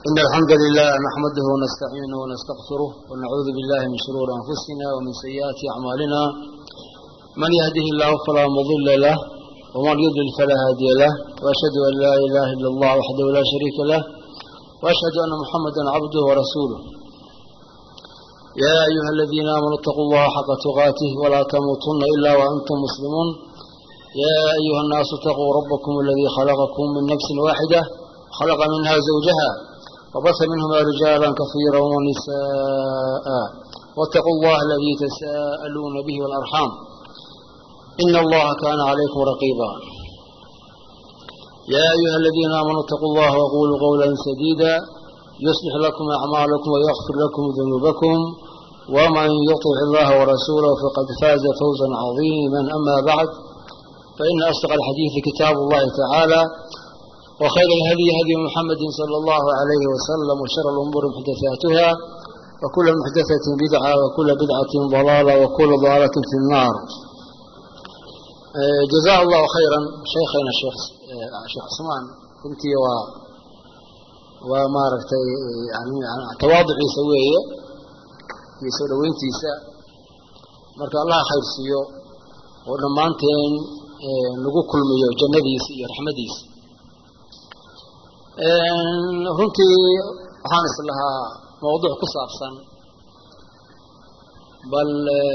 إن الحمد لله نحمده ونستعينه ونستغفره ونعوذ بالله من شرور أنفسنا ومن سيئات أعمالنا من يهده الله فلا مضل له ومن يضلل فلا هادي له وأشهد أن لا إله إلا الله وحده لا شريك له وأشهد أن محمدا عبده ورسوله يا أيها الذين آمنوا اتقوا الله حق تقاته ولا تموتن إلا وأنتم مسلمون يا أيها الناس اتقوا ربكم الذي خلقكم من نفس واحدة خلق منها زوجها وبث منهما رجالا كثيرا ونساء واتقوا الله الذي تساءلون به والأرحام إن الله كان عليكم رقيبا يا أيها الذين آمنوا اتقوا الله وقولوا قولا سديدا يصلح لكم أعمالكم ويغفر لكم ذنوبكم ومن يطع الله ورسوله فقد فاز فوزا عظيما أما بعد فإن أصدق الحديث كتاب الله تعالى وخير الهدي هدي محمد صلى الله عليه وسلم وشر الأمور محدثاتها وكل محدثة بدعة وكل بدعة ضلالة وكل ضلالة في النار جزاه الله خيرا شيخنا الشيخ شيخ عثمان كنت و ومارagtay tawaadiciisa weeye iyo soo dhaweyntiisa marka allah khayr siiyo oo dhammaanteen lagu kulmiyo jannadiisa iyo raxmadiisa runtii waxaan is lahaa mawduuc ku saabsan bal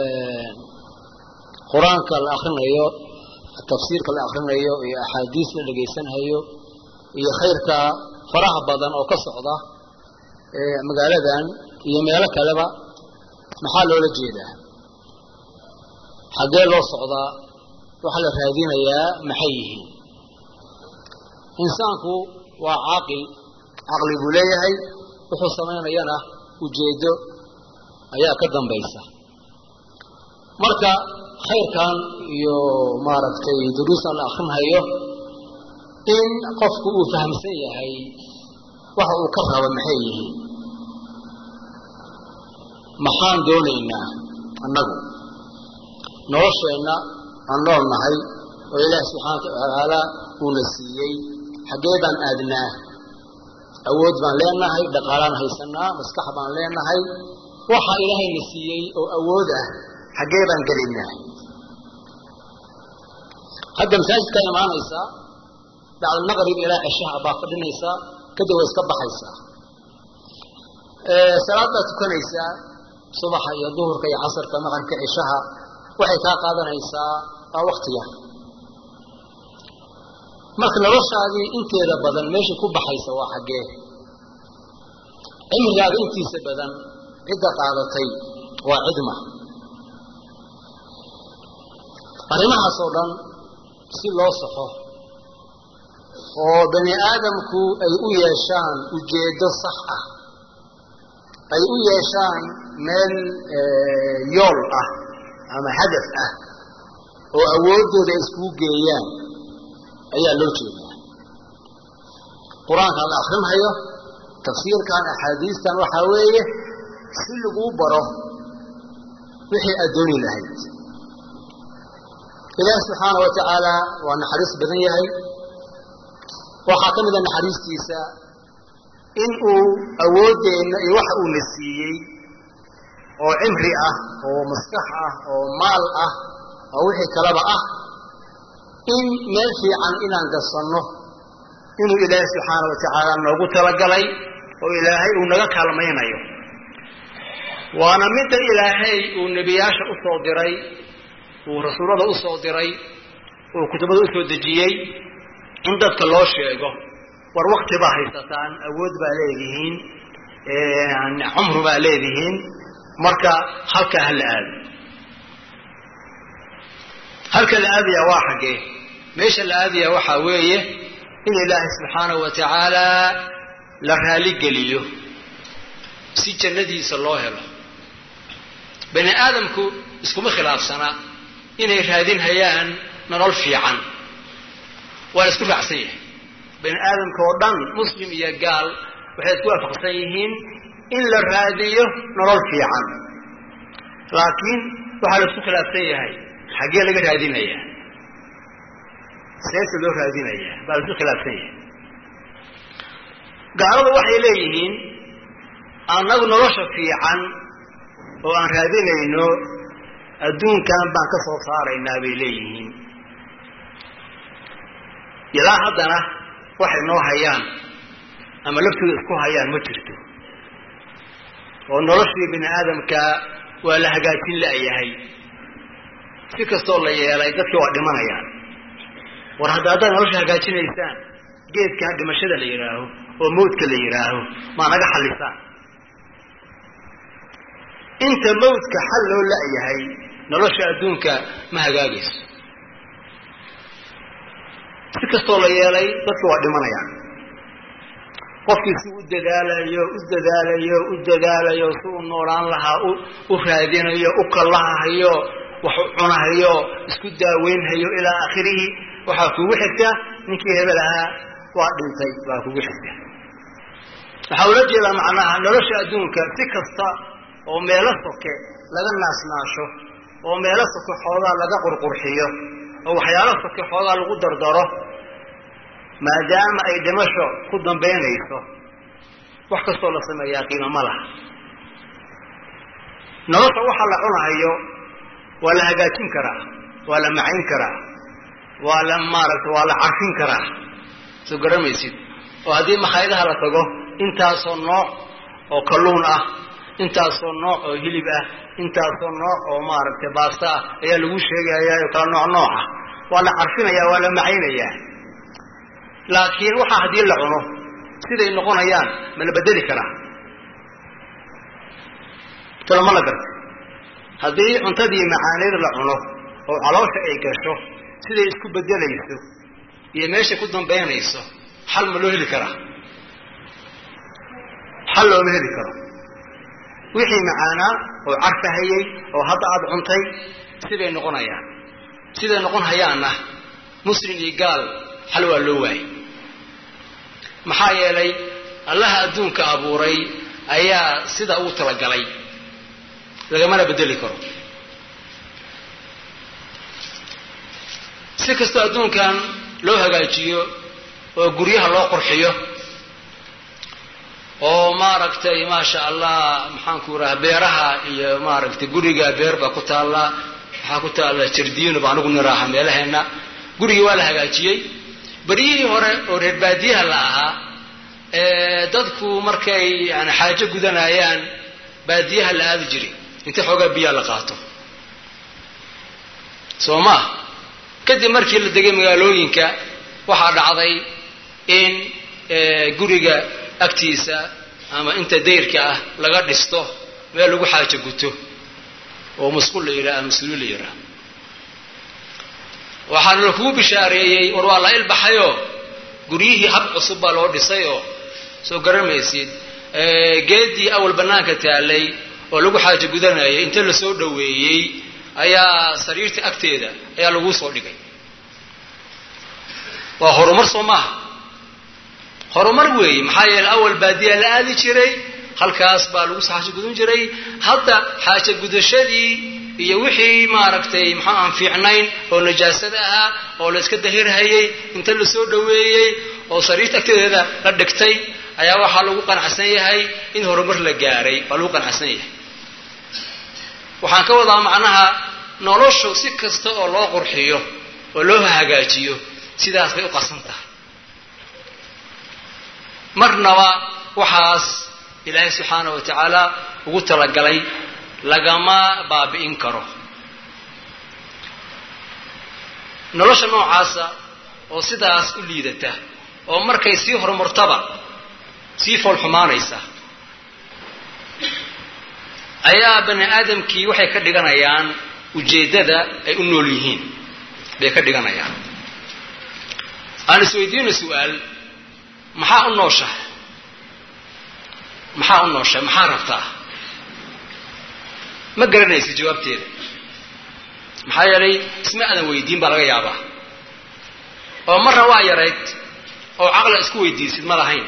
qur-aanka la akrinayo tafsiirka la akrinayo iyo axaadiis la dhegaysanhayo iyo khayrka faraha badan oo ka socda magaaladan iyo meelo kaleba maxaa loola jeedaa xaggee loo socdaa waxaa la raadinayaa maxay yihiin insaanku waa caaqil caqli buu leeyahay wuxuu samaynayana ujeeddo ayaa ka dambaysa marka khayrkan iyo maaragtay duruustan la akrinhayo in qofku uu fahamsan yahay waxa uu ka rabo maxay yihiin maxaan doonaynaa annagu nolosheenna aan nool nahay oo ilaahi subxaanaka watacaala uuna siiyey xaggee baan aadnaa awood baan leenahay dhaqaalaan haysanaa maskax baan leenahay waxa ilaahayna siiyey oo awood ah xaggee baan gelinaa hadda masaajidkaa imaanaysaa bacdalmaqrib ilaa ceshaha baa fadhinaysaa kadib way iska baxaysaa salaad baad tukanaysaa subaxa iyo duhurka iyo casarka maqribka ceshaha waxay kaa qaadanaysaa waa waktiga marka noloshaadii inteeda badan meesha ku baxaysa waa xaggee cimrigaaga intiisa badan cidda qaadatay waa cidma arrimahaas oo dhan si loo saxo oo bani aadamku ay u yeeshaan ujeeddo sax ah ay u yeeshaan meel yool ah ama hadaf ah oo awooddooda iskugu geeyaan ayaa loo jeedaa qur-aankan la akrinhayo tafsiirkan axaadiistan waxaa weeye si laguu baro wixii aad dooni lahayd ilaahi subxaana wa tacaala waa naxariis badan yahay waxaa ka mida naxariistiisa in uu awooddeenna iyo waxa uuna siiyey oo cimri ah oo maskax ah oo maal ah oo wixii kaleba ah in meel fiican inaan gasanno inuu ilaahay subxaana wa tacaala noogu talagalay oo ilaahay uu naga kaalmaynayo waana midda ilaahay uu nebiyaasha u soo diray uu rasuullada u soo diray uu kutubada u soo dejiyey in dadka loo sheego war wakti baa haysataan awood baa leedihiin cumru baa leedihiin marka halkaa ha la aado halka la aadaya waa xaggee meesha la aadaya waxaa weeye in ilaahay subxaanahu wa tacaala la raaligeliyo si jannadiisa loo helo bani aadamku iskuma khilaafsana inay raadinhayaan nolol fiican waa la isku raacsan yahay bani aadamka oo dhan muslim iyo gaal waxay isku waafaqsan yihiin in la raadiyo nolol fiican laakiin waxaa la isku khilaafsan yahay xaggee laga raadinayaa seesa loo raadinayaa baa la isku khilaafsan yahay gaaladu waxay leeyihiin annagu nolosha fiican oo aan raadinayno adduunkan baan ka soo saaraynaa bay leeyihiin ilaa haddana waxay noo hayaan ama laftooda isku hayaan ma jirto oo noloshii bini aadamka waa la hagaajin la'yahay si kastoo la yeelay dadkii waa dhimanayaan war hadda haddaad nolosha hagaajinaysaan geedkan dhimashada la yidhaaho oo mawdka la yidhaaho maa naga xallisaan inta mawdka xal loo la'yahay nolosha adduunka ma hagaagayso si kastoo la yeelay dadka waa dhimanayaan qofkii si u dadaalayo u dadaalayo u dadaalayo si uu noolaan lahaa u raadinayo u kallahahayo wax u cunahayo isku daaweynhayo ilaa aakhirihi waxaa kugu xigta ninkii hebel ahaa waa dhintay baa kugu xigta waxaa ula jeedaa macnaha nolosha adduunka si kasta oo meelo soke laga naasnaasho oo meelo soke xoogaa laga qurqurxiyo oo waxyaalo soke xoogaa lagu dardaro maadaama ay dhimasho ku dambaynayso wax kastoo la sameeyaa qiimo ma laha nolosha waxa la cunahayo waa la hagaajin karaa waa la macayn karaa waa la maaragta waa la carfin karaa soo garamaysid oo haddii makhaayadaha la tago intaasoo nooc oo kalluun ah intaasoo nooc oo hilib ah intaasoo nooc oo maaragtay baasta ah ayaa lagu sheegayaa oo kala nooc nooca waa la carfinayaa waa la macaynayaa laakiin waxaa haddii la cuno siday noqonayaan ma la bedeli karaa talo ma la garta haddii cuntadii macaaneed la cuno oo caloosha ay gasho siday isku bedelayso iyo meeshay ku dambaynayso xal ma loo heli karaa xal looma heli karo wixii macaanaa oo carfahayey oo hadda aada cuntay siday noqonayaan siday noqon hayaanna muslim iyo gaal xal waa loo waayey maxaa yeelay allaha adduunka abuuray ayaa sida ugu talagalay lagamana bedeli karo si kastoo adduunkan loo hagaajiyo oo guryaha loo qurxiyo oo maaragtay maasha allah maxaanku raha beeraha iyo maaragtay guriga beer baa ku taalla waxaa ku taalla jardiino baa anigu niraaha meelaheenna gurigii waa la hagaajiyey beryihii hore oo reer baadiyaha la ahaa dadku markay yani xaajo gudanayaan baadiyaha la aadi jiray inta xoogaa biyaa la qaato soo maa kadib markii la degay magaalooyinka waxaa dhacday in guriga agtiisa ama inta dayrka ah laga dhisto meel lagu xaajo guto oo masquul la yidhaha mas-uul la yidhaha waxaana la kugu bishaareeyey war waa la ilbaxayoo guryihii hab cusub baa loo dhisay oo soo garamaysid geedii awal bannaanka taallay oo lagu xaajo gudanayay inta la soo dhoweeyey ayaa sariirta agteeda ayaa laguu soo dhigay waa horumar soo maaha horumar weeye maxaa yeele awal baadiyaa la aadi jiray halkaas baa lagu xaajo gudan jiray hadda xaajo gudashadii iyo wixii maaragtay maxaa aan fiicnayn oo najaasada ahaa oo la iska dahirhayay inta la soo dhoweeyey oo sariirta agteeda la dhigtay ayaa waxaa lagu qanacsan yahay in horumar la gaaray waa lagu qanacsan yahay waxaan ka wadaa macnaha noloshu si kasta oo loo qurxiyo oo loo hagaajiyo sidaas bay u qasan tahay marnaba waxaas ilaahay subxaana wa tacaala ugu talagalay lagama baabi'in karo nolosha noocaasa oo sidaas u liidata oo markay sii horumartaba sii foolxumaanaysa ayaa bani aadamkii waxay ka dhiganayaan ujeeddada ay u nool yihiin bay ka dhiganayaan aan isweydiino su-aal maxaa u nooshahay maxaa u nooshahay maxaa rabtaa ma garanaysa jawaabteeda maxaa yeelay isma aadan weydiin baa laga yaabaa oo marna waa yarayd oo caqla isku weydiisid ma lahayn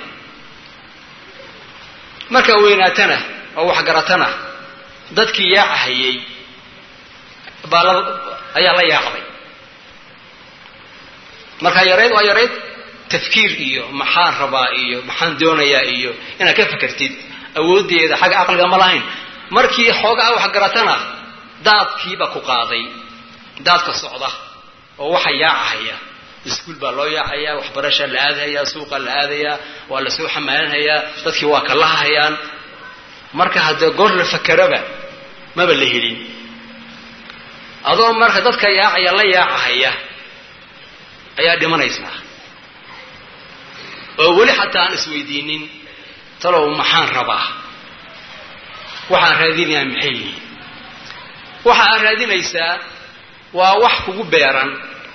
markaa weynaatana oo waxgaratana dadkii yaacahayey baa la ayaa la yaacday markaa yarayd waa yarayd tafkiir iyo maxaan rabaa iyo maxaan doonayaa iyo inaad ka fakertid awooddeeda xagga caqliga ma lahayn markii xoogaa wax garatana daadkiiba ku qaaday daadka socda oo waxa yaacahaya iskuul baa loo yaacayaa waxbarasha la aadahayaa suuqa la aadayaa waa la soo xamaalinhayaa dadkii waa ka lahahayaan marka haddee goor la fakeraba maba la helin adoo marka dadka yaacaya la yaacahaya ayaa dhimanaysaa oo weli xataa aan isweydiinin talow maxaan rabaa waxaan raadinayaa maxay yihiin waxa aad raadinaysaa waa wax kugu beeran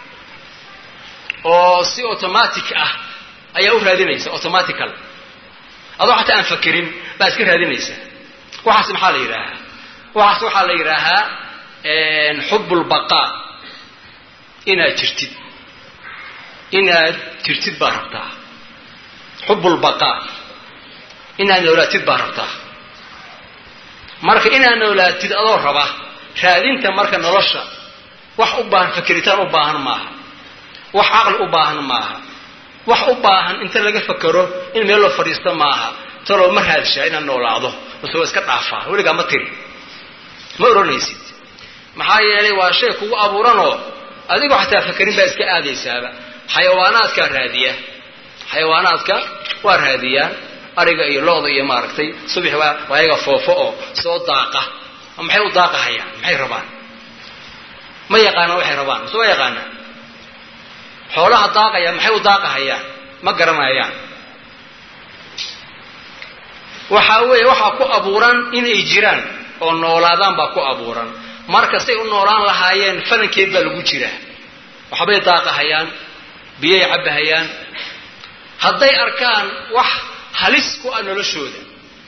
oo si automatic ah ayaa u raadinaysa automatical adoo xataa aan fakerin baa iska raadinaysaa waxaas maxaa la yidhaahaa waxaas waxaa la yidhaahaa xubbulbaqaa inaad jirtid inaad jirtid baa rabtaa xubbulbaqaa inaad noolaatid baa rabtaa marka inaad noolaatid adoo raba raadinta marka nolosha wax u baahan fakeritaan u baahan maaha wax caqli u baahan maaha wax u baahan inta laga fakero in meel loo fadhiisto maaha taloo ma raadshaa inaad noolaado mase waa iska dhaafaa weligaa ma tiri ma odhanaysid maxaa yeelay waa shay kugu abuuranoo adigoo xataa fakerin baa iska aadaysaaba xayawaanaadkaa raadiya xayawaanaadka waa raadiyaan ariga iyo lo-da iyo maaragtay subax waa ayaga foofo oo soo daaqa maxay u daaqahayaan maxay rabaan ma yaqaanaan waxay rabaan mase waa yaqaanaan xoolaha daaqaya maxay u daaqahayaan ma garanayaan waxaa weeye waxaa ku abuuran inay jiraan oo noolaadaan baa ku abuuran marka say u noolaan lahaayeen falankeed baa lagu jiraa waxbay daaqahayaan biyay cabbahayaan hadday arkaan wax halis ku ah noloshooda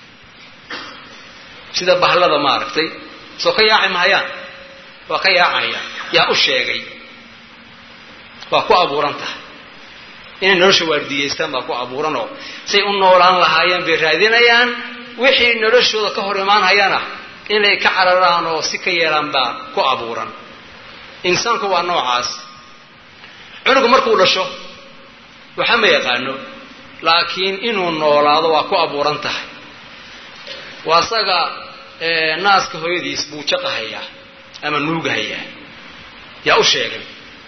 sida bahlada maaragtay soo ka yaaci mahayaan waa ka yaacayaan yaa u sheegay waa ku abuuran tahay inay nolosha waardiyeystaan baa ku abuuranoo say u noolaan lahaayeen bay raadinayaan wixii noloshooda ka hor imaanhayana inay ka cararaan oo si ka yeelaan baa ku abuuran insaanku waa noocaas cunugu markuu dhasho waxa ma yaqaano laakiin inuu noolaado waa ku abuuran tahay waa isaga naaska hooyadiis buu jaqahayaa ama nuugahayaa yaa u sheegay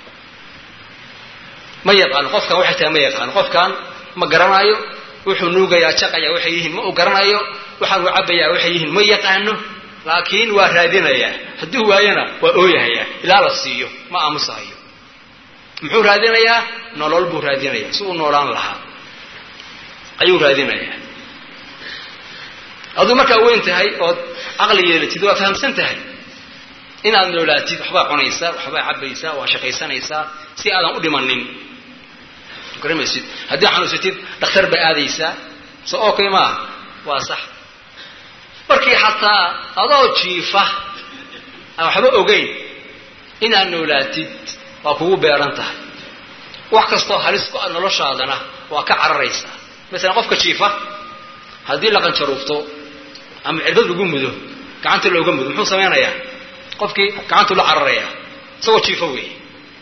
ma yaqaano qofkan waxay tahay ma yaqaano qofkan ma garanayo wuxuu nuugayaa jaqayaa waxay yihiin ma uu garanayo waxaan uu cabbayaa waxay yihiin ma yaqaano laakiin waa raadinayaa hadduu waayana waa ooyahayaa ilaa la siiyo ma aamusahayo muxuu raadinayaa nolol buu raadinayaa si uu noolaan lahaa ayuu raadinayaa aduu markaa weyn tahay ood caqli yeelatid waa fahamsan tahay inaad noolaatid waxbaa cunaysaa waxbaa cabbaysaa waa shaqaysanaysaa si aadan u dhimanin garamaysid haddii xanuunsatid dhakhtar baa aadaysaa so okay maaha waa sax markii xataa adoo jiifa aan waxba ogeyn inaad noolaatid waa kugu beeran tahay wax kastoo halis ku ah noloshaadana waa ka cararaysaa masalan qofka jiifa haddii la qanjaruufto ama cirbad lagu mudo gacanta looga mudo muxuu samaynayaa qofkii gacantuu la cararayaa isagoo jiifo weeye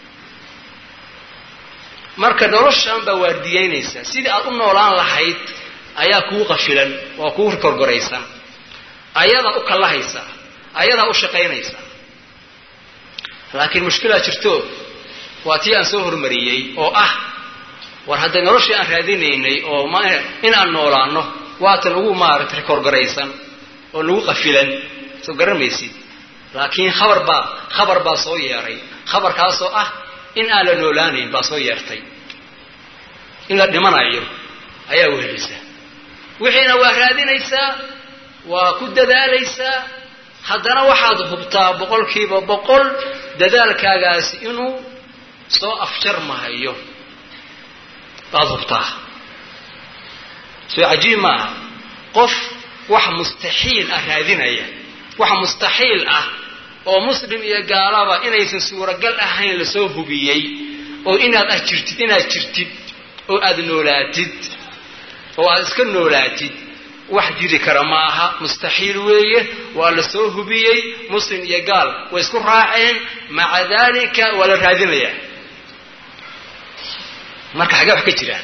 marka noloshan baa waardiyeynaysaa sidii aad u noolaan lahayd ayaa kuu qafilan waa kuu korgoraysan ayadaa u kallahaysaa ayadaa u shaqaynaysaa laakiin mushkilaa jirto waa tii aan soo hormariyey oo ah war hadday noloshii aan raadinaynay oo in aan noolaano waatan ugu maaragtay korgoraysan oo lagu qafilan soo garamaysid laakiin khabar baa khabar baa soo yeeray khabarkaasoo ah in aan la noolaanayn baa soo yeertay in la dhimanayo ayaa wehelisa wixiina waa raadinaysaa waa ku dadaalaysaa haddana waxaad hubtaa boqolkiiba boqol dadaalkaagaasi inuu soo afjarmahayo baad hubtaa soo cajiib maaha qof wax mustaxiil ah raadinaya wax mustaxiil ah oo muslim iyo gaalaba inaysan suuragal ahayn lasoo hubiyey oo inaad ah jirtid inaad jirtid oo aada noolaatid oo aada iska noolaatid wax jiri kara ma aha mustaxiil weeye waa la soo hubiyey muslim iyo gaal way isku raaceen maca dalika waa la raadinayaa marka xagee wax ka jiraan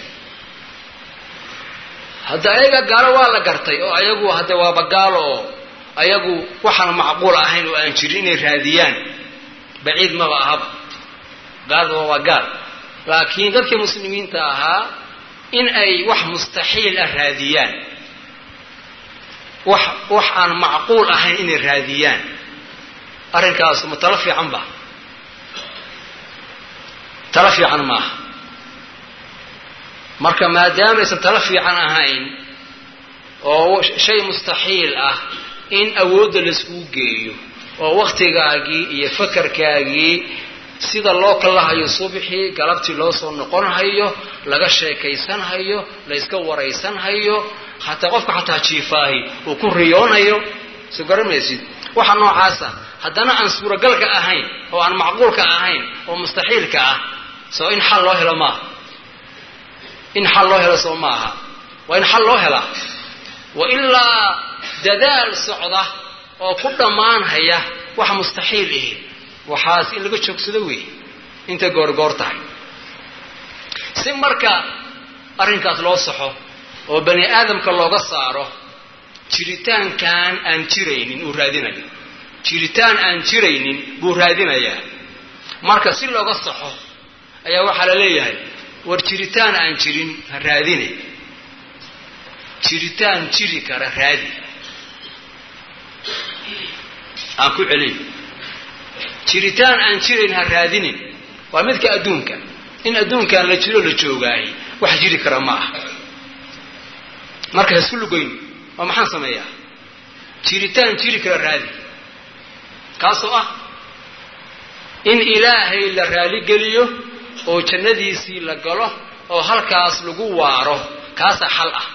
hadda ayaga gaalo waa la gartay oo ayagu hadde waaba gaalo oo ayagu waxaan macquul ahayn oo aan jirin inay raadiyaan baciid maba ahaba gaalada waa gaal laakiin dadkii muslimiinta ahaa in ay wax mustaxiil ah raadiyaan wax wax aan macquul ahayn inay raadiyaan arrinkaas ma talo fiican ba talo fiican maaha marka maadaama aysan talo fiican ahayn oo shay mustaxiil ah in awoodda laiskugu geeyo oo waktigaagii iyo fakarkaagii sida loo kalahayo subxii galabtii loo soo noqonhayo laga sheekaysanhayo la yska waraysanhayo hataa qofka xataa jiifaahi uu ku riyoonayo soo garamaysid waxa noocaasa haddana aan suuragalka ahayn oo aan macquulka ahayn oo mustaxiilka ah soo in xal loo helo maaha in xal loo helo soo maaha waa in xal loo helaa wa ilaa dadaal socda oo ku dhammaanhaya wax mustaxiil ihi waxaas in laga joogsado weeye intay goorgoor tahay si marka arrinkaas loo saxo oo bani aadamka looga saaro jiritaankan aan jiraynin uu raadinayo jiritaan aan jiraynin buu raadinayaa marka si looga saxo ayaa waxaa la leeyahay war jiritaan aan jirin ha raadine jiritaan jiri kara raadi aan ku celiyo jiritaan aan jirayn ha raadinin waa midka adduunka in adduunkan la jiro la joogaahay wax jiri kara ma ah marka haisku lugoyn waa maxaan sameeyaa jiritaan jiri kara raadi kaasoo ah in ilaahay la raaligeliyo oo jannadiisii la galo oo halkaas lagu waaro kaasaa xal ah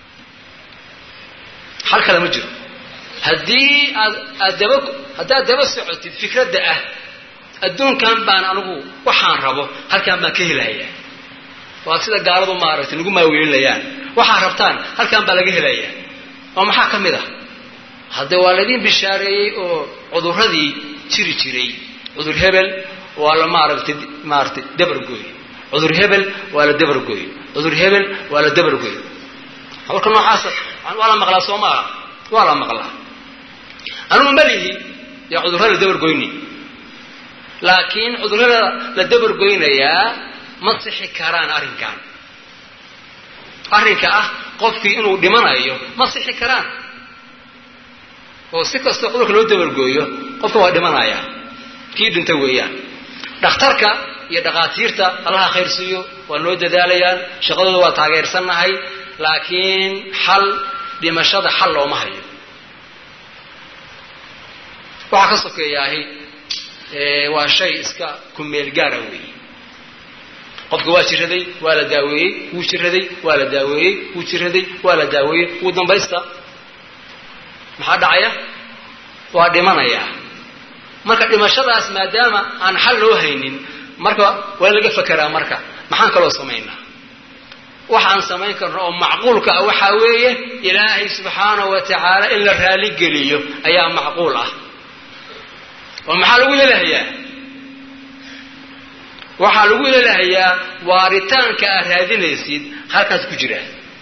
xal kale ma jiro haddii aad aad daba haddaad daba socotid fikradda ah adduunkan baan anigu waxaan rabo halkaan baan ka helayaa waa sida gaaladu maaragtay nagu maaweelinayaan waxaad rabtaan halkaan baa laga helayaa oo maxaa ka mid ah hadde waa laydin bishaareeyey oo cuduradii jiri jiray cudur hebel waa la maaragtay maaragtay dabargooy cudur hebel waa la dabargooy cudur hebel waa la dabargooy marka noocaasa waa la maqlaa soo maaha waa la maqlaa anugu malihi yaa cudurra la dabargoyni laakiin cudurrada la dabargoynayaa ma sixi karaan arrinkan arrinka ah qofkii inuu dhimanayo ma sixi karaan oo si kastoo cudurka loo dabargooyo qofka waa dhimanaya kii dhinta weeyaan dhakhtarka iyo dhakhaatiirta allaha khayr siiyo waa noo dadaalayaan shaqadooda waa taageersannahay laakiin xal dhimashada xal looma hayo waxaa ka sokeeyaahi waa shay iska kumeel gaara weeye qofka waa jiraday waa la daaweeyey wuu jiraday waa la daaweeyey wuu jiraday waa la daaweeyey wuu dambaysta maxaa dhacaya waa dhimanaya marka dhimashadaas maadaama aan xal loo haynin marka waa in laga fakeraa marka maxaan kaloo samaynaa waxaan samayn karno oo macquulka ah waxaa weeye ilaahay subxaanahu wa tacaala in la raaligeliyo ayaa macquul ah oo maxaa lagu helahayaa waxaa lagu helahayaa waaritaanka aad raadinaysid halkaas ku jira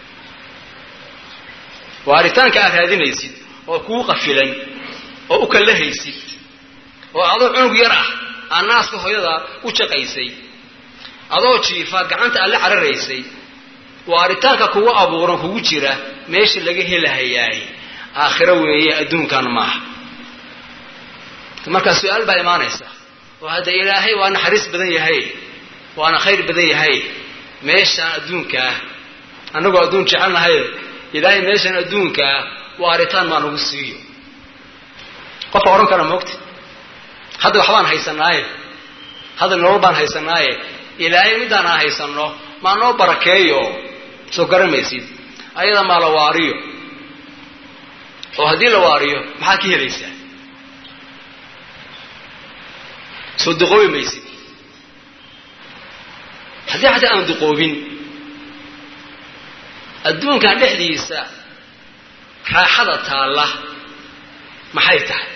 waaritaanka aad raadinaysid oo kuu qafilan oo u kallahaysid oo adoo cunug yar ah aa naaska hooyada u jaqaysay adoo jiifa gacanta aad la cararaysay waaritaanka kugu abuuran kugu jira meesha laga helahayaay aakhiro weeye adduunkan maaha markaa su-aal baa imaanaysa oo hadda ilaahay waa naxariis badan yahay waana khayr badan yahay meeshaan adduunkaa annagoo adduun jecelnahay ilaahay meeshaan adduunkaa waaritaan maa nagu siiyo qofka odhan kara moogta hadda waxbaan haysanaaye hadda nolol baan haysanaaye ilaahay midaan aan haysanno maa noo barakeeyo soo garamaysid ayada maa la waariyo oo haddii la waariyo maxaad ka helaysaa soo duqoobi maysid haddii xataa aan duqoobin adduunkan dhexdiisa raaxada taalla maxay tahay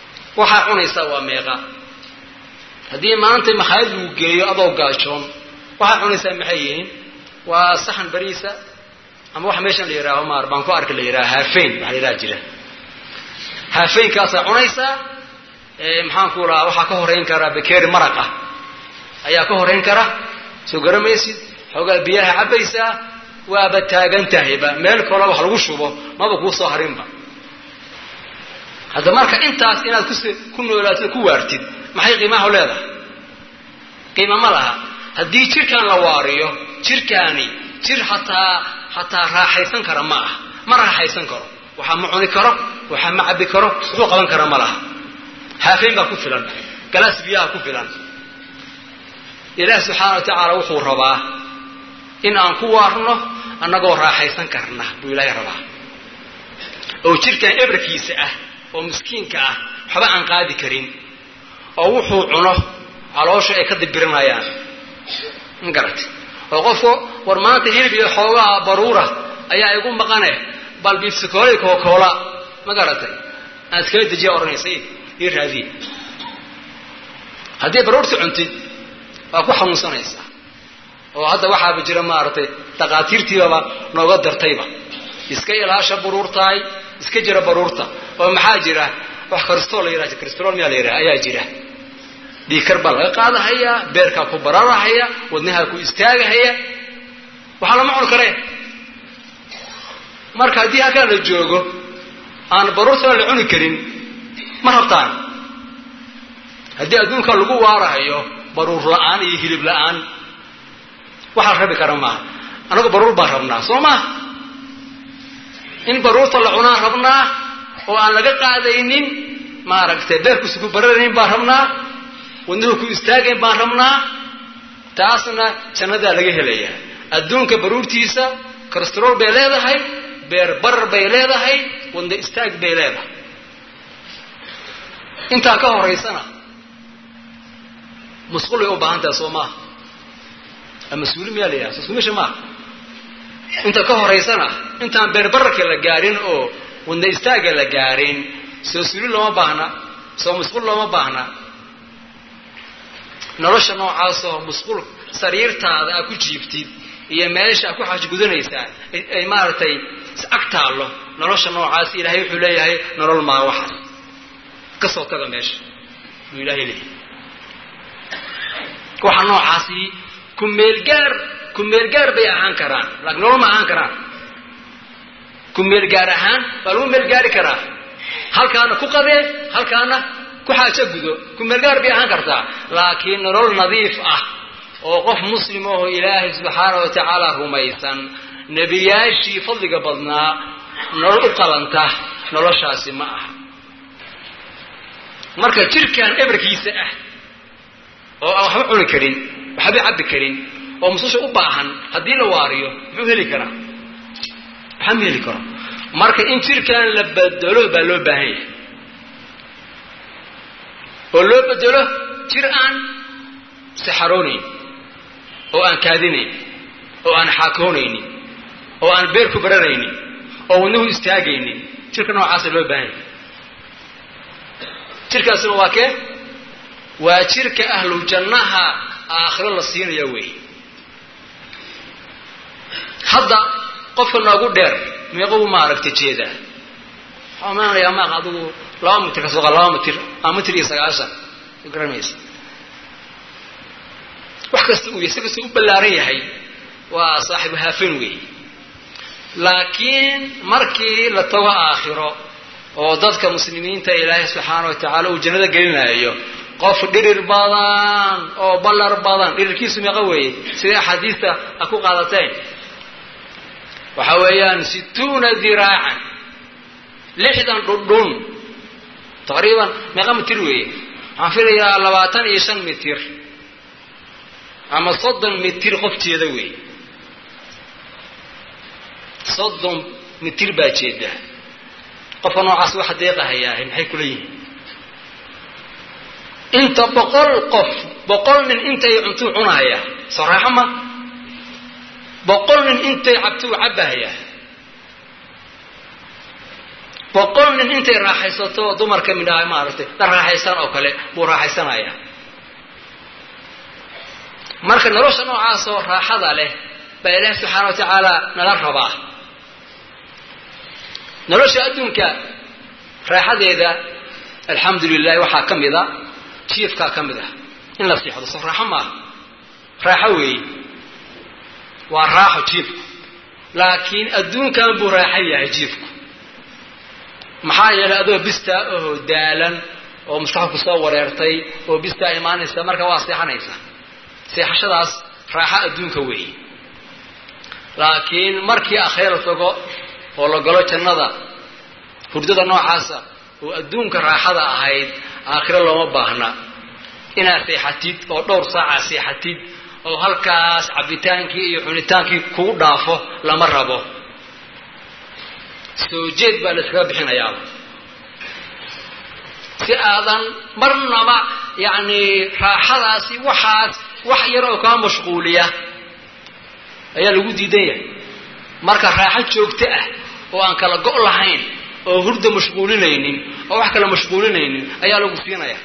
waxaa cunaysaa waa meeqa haddii maanta makhaayad lagu geeyo adoo gaajoon waxaa cunaysaa maxay yihiin waa saxan bariisa ama waxa meeshan la yidhaaho maar baan ku arka la yidhaha haafeyn waxa la yidhaha jira haafeynkaasaa cunaysaa maxaan ku lahaa waxaa ka horeyn karaa bakeeri maraq ah ayaa ka horeyn kara soo garamaysid xoogaa biyaha cabbaysaa waaba taagan tahayba meel kaloo wax lagu shubo maba kuu soo harinba hadda marka intaas inaad kus ku noolaatid ku waartid maxay qiimaha leedahay qiima ma laha haddii jirkaan la waariyo jirkaani jir hataa hataa raaxaysan kara ma ah ma raaxaysan karo waxaa ma cuni karo waxaa ma cabbi karo wuxuu qaban kara ma laha haafeyn baa ku filan galaas biyaha ku filan ilaah subxaana wa tacaala wuxuu rabaa in aan ku waarno annagoo raaxaysan karna buu ilaahay rabaa oo jirkaan ebarkiisa ah oo miskiinka ah waxba aan qaadi karin oo wuxuu cuno caloosha ay ka dibirinayaan ma garatay oo qofku war maanta hilib iyo xoogaha baruura ayaa igu maqane bal biifsikoolay kookoola ma garatay aan iskala dejiya odhanaysay ii raadiye haddii baruurta cuntid waa ku xanuunsanaysaa oo hadda waxaaba jira maaragtay dakaatiirtiibaba nooga dartayba iska ilaasha baruurtahay iska jira baruurta oo maxaa jira wax kristol la yidhaha kristol miyaa la yidhaha ayaa jira dhiikar baa laga qaadahaya beerkaa ku bararahaya wadnahaa ku istaagahaya waxaa lama cuni kareen marka haddii halkaa la joogo aan baruurtana la cuni karin ma rabtaan haddii adduunka lagu waarahayo baruur la-aan iyo hilib la-aan waxa la rabi kara maaha annagu baruur baan rabnaa soo maa in baruurta la cunaan rabnaa oo aan laga qaadaynin maaragtay beerkusi ku bararayn baan rabnaa wadnuhu ku istaagayn baan rabnaa taasna jannadaa laga helayaa adduunka baruurtiisa krastrool bay leedahay beer barar bay leedahay wadna istaag bay leedahay intaa ka horaysana masquulay u baahan tahay soo maaha mas-uuli miyaa la yidhaha soskumisha maaha inta ka horaysana intaan beerbararka la gaarin oo wadna istaaga la gaarin soo suli looma baahna soo masquul looma baahna nolosha noocaasoo masquul sariirtaada aad ku jiibtid iyo meesha aad ku xaajgudanaysaa ay maaragtay ag taallo nolosha noocaas ilaahay wuxuu leeyahay nolol maa waxaas ka soo taga meesha buu ilaahay leeyahay waxa noocaasi ku meelgaar ku meelgaar bay ahaan karaan laakiin nolol ma ahaan karaan ku meelgaar ahaan baa lagu meelgaari karaa halkaana ku qabee halkaana ku xaajo gudo ku meelgaar bay ahaan kartaa laakiin nolol nadiif ah oo qof muslim ahoo ilaahay subxaana wa tacaala rumaysan nebiyaashii fadliga badnaa nolol u qalanta noloshaasi ma aha marka jirkan ebarkiisa ah oo aan waxba cuni karin waxba cabbi karin oo mususha u baahan haddii la waariyo muxuu heli karaa waxba ma heli karo marka in jirkan la bedelo baa loo baahan yahay oo loo bedelo jir aan saxaroonayn oo aan kaadinayn oo aan xaakoonaynin oo aan beer ku bararaynin oo wadnuhu istaagaynin jirka noocaasa loo baahan yahay jirkaasina waa kee waa jirka ahlu jannaha aakhiro la siinaya wey hadda qofka noogu dheer meequu maaragta jeedaa waxaa maanayaa maaq adigu laba mitir ka sooqa laba mitir ama mitir iyo sagaashan garanaysa wax kasta uu si kasta u ballaaran yahay waa saaxibu haafin wey laakiin markii la tago aakhiro oo dadka muslimiinta ilaahay subxaana wa tacaala uu jannada gelinayo qof dhirir badan oo ballar badan dhirirkiisu meeqa weeye sidai axaadiista a ku qaadateen waxa weeyaan situuna diraacan lixdan dhundhun taqriiban meeqa mitir weeye waxaan filayaa labaatan iyo shan mitir ama soddon mitir qofteeda weeye soddon mitir baa jeeda qofka noocaas waxa deeqahayaa maxay kula yihiin inta boqol qof boqol nin intay cuntuu cunahaya soo raaxo ma boqol nin intay cabtuu cabbahaya boqol nin intay raaxaysato dumarka midhaha maaragtay la raaxaysaan oo kale buu raaxaysanaya marka nolosha noocaasoo raaxada leh baa ilaahi subxaana wa tacaala nala rabaa nolosha adduunka raaxadeeda alxamdu lilahi waxaa ka mid a jiifkaa ka mid ah in la siixdo so raaxo maaha raaxo weeye waa raaxo jiifku laakiin adduunkan buu raaxo yahay jiifku maxaa yeelay adoo bistaa oho daalan oo maskaxda ku soo wareertay oo bistaa imaanaysa marka waa seexanaysa seexashadaas raaxo adduunka weeye laakiin markii akhira tago oo la galo jannada hurdada noocaasa oo adduunka raaxada ahayd aakhiro looma baahna inaad seexatid oo dhowr saaca seexatid oo halkaas cabbitaankii iyo cunitaankii kugu dhaafo lama rabo soo jeed baa la iskaga bixinayaaba si aadan marnaba yacni raaxadaasi waxaas wax yar oo kaa mashquuliya ayaa lagu diidan yahay marka raaxo joogto ah oo aan kala go' lahayn oo hurda mashquulinaynin oo wax kale mashquulinaynin ayaa lagu siinaya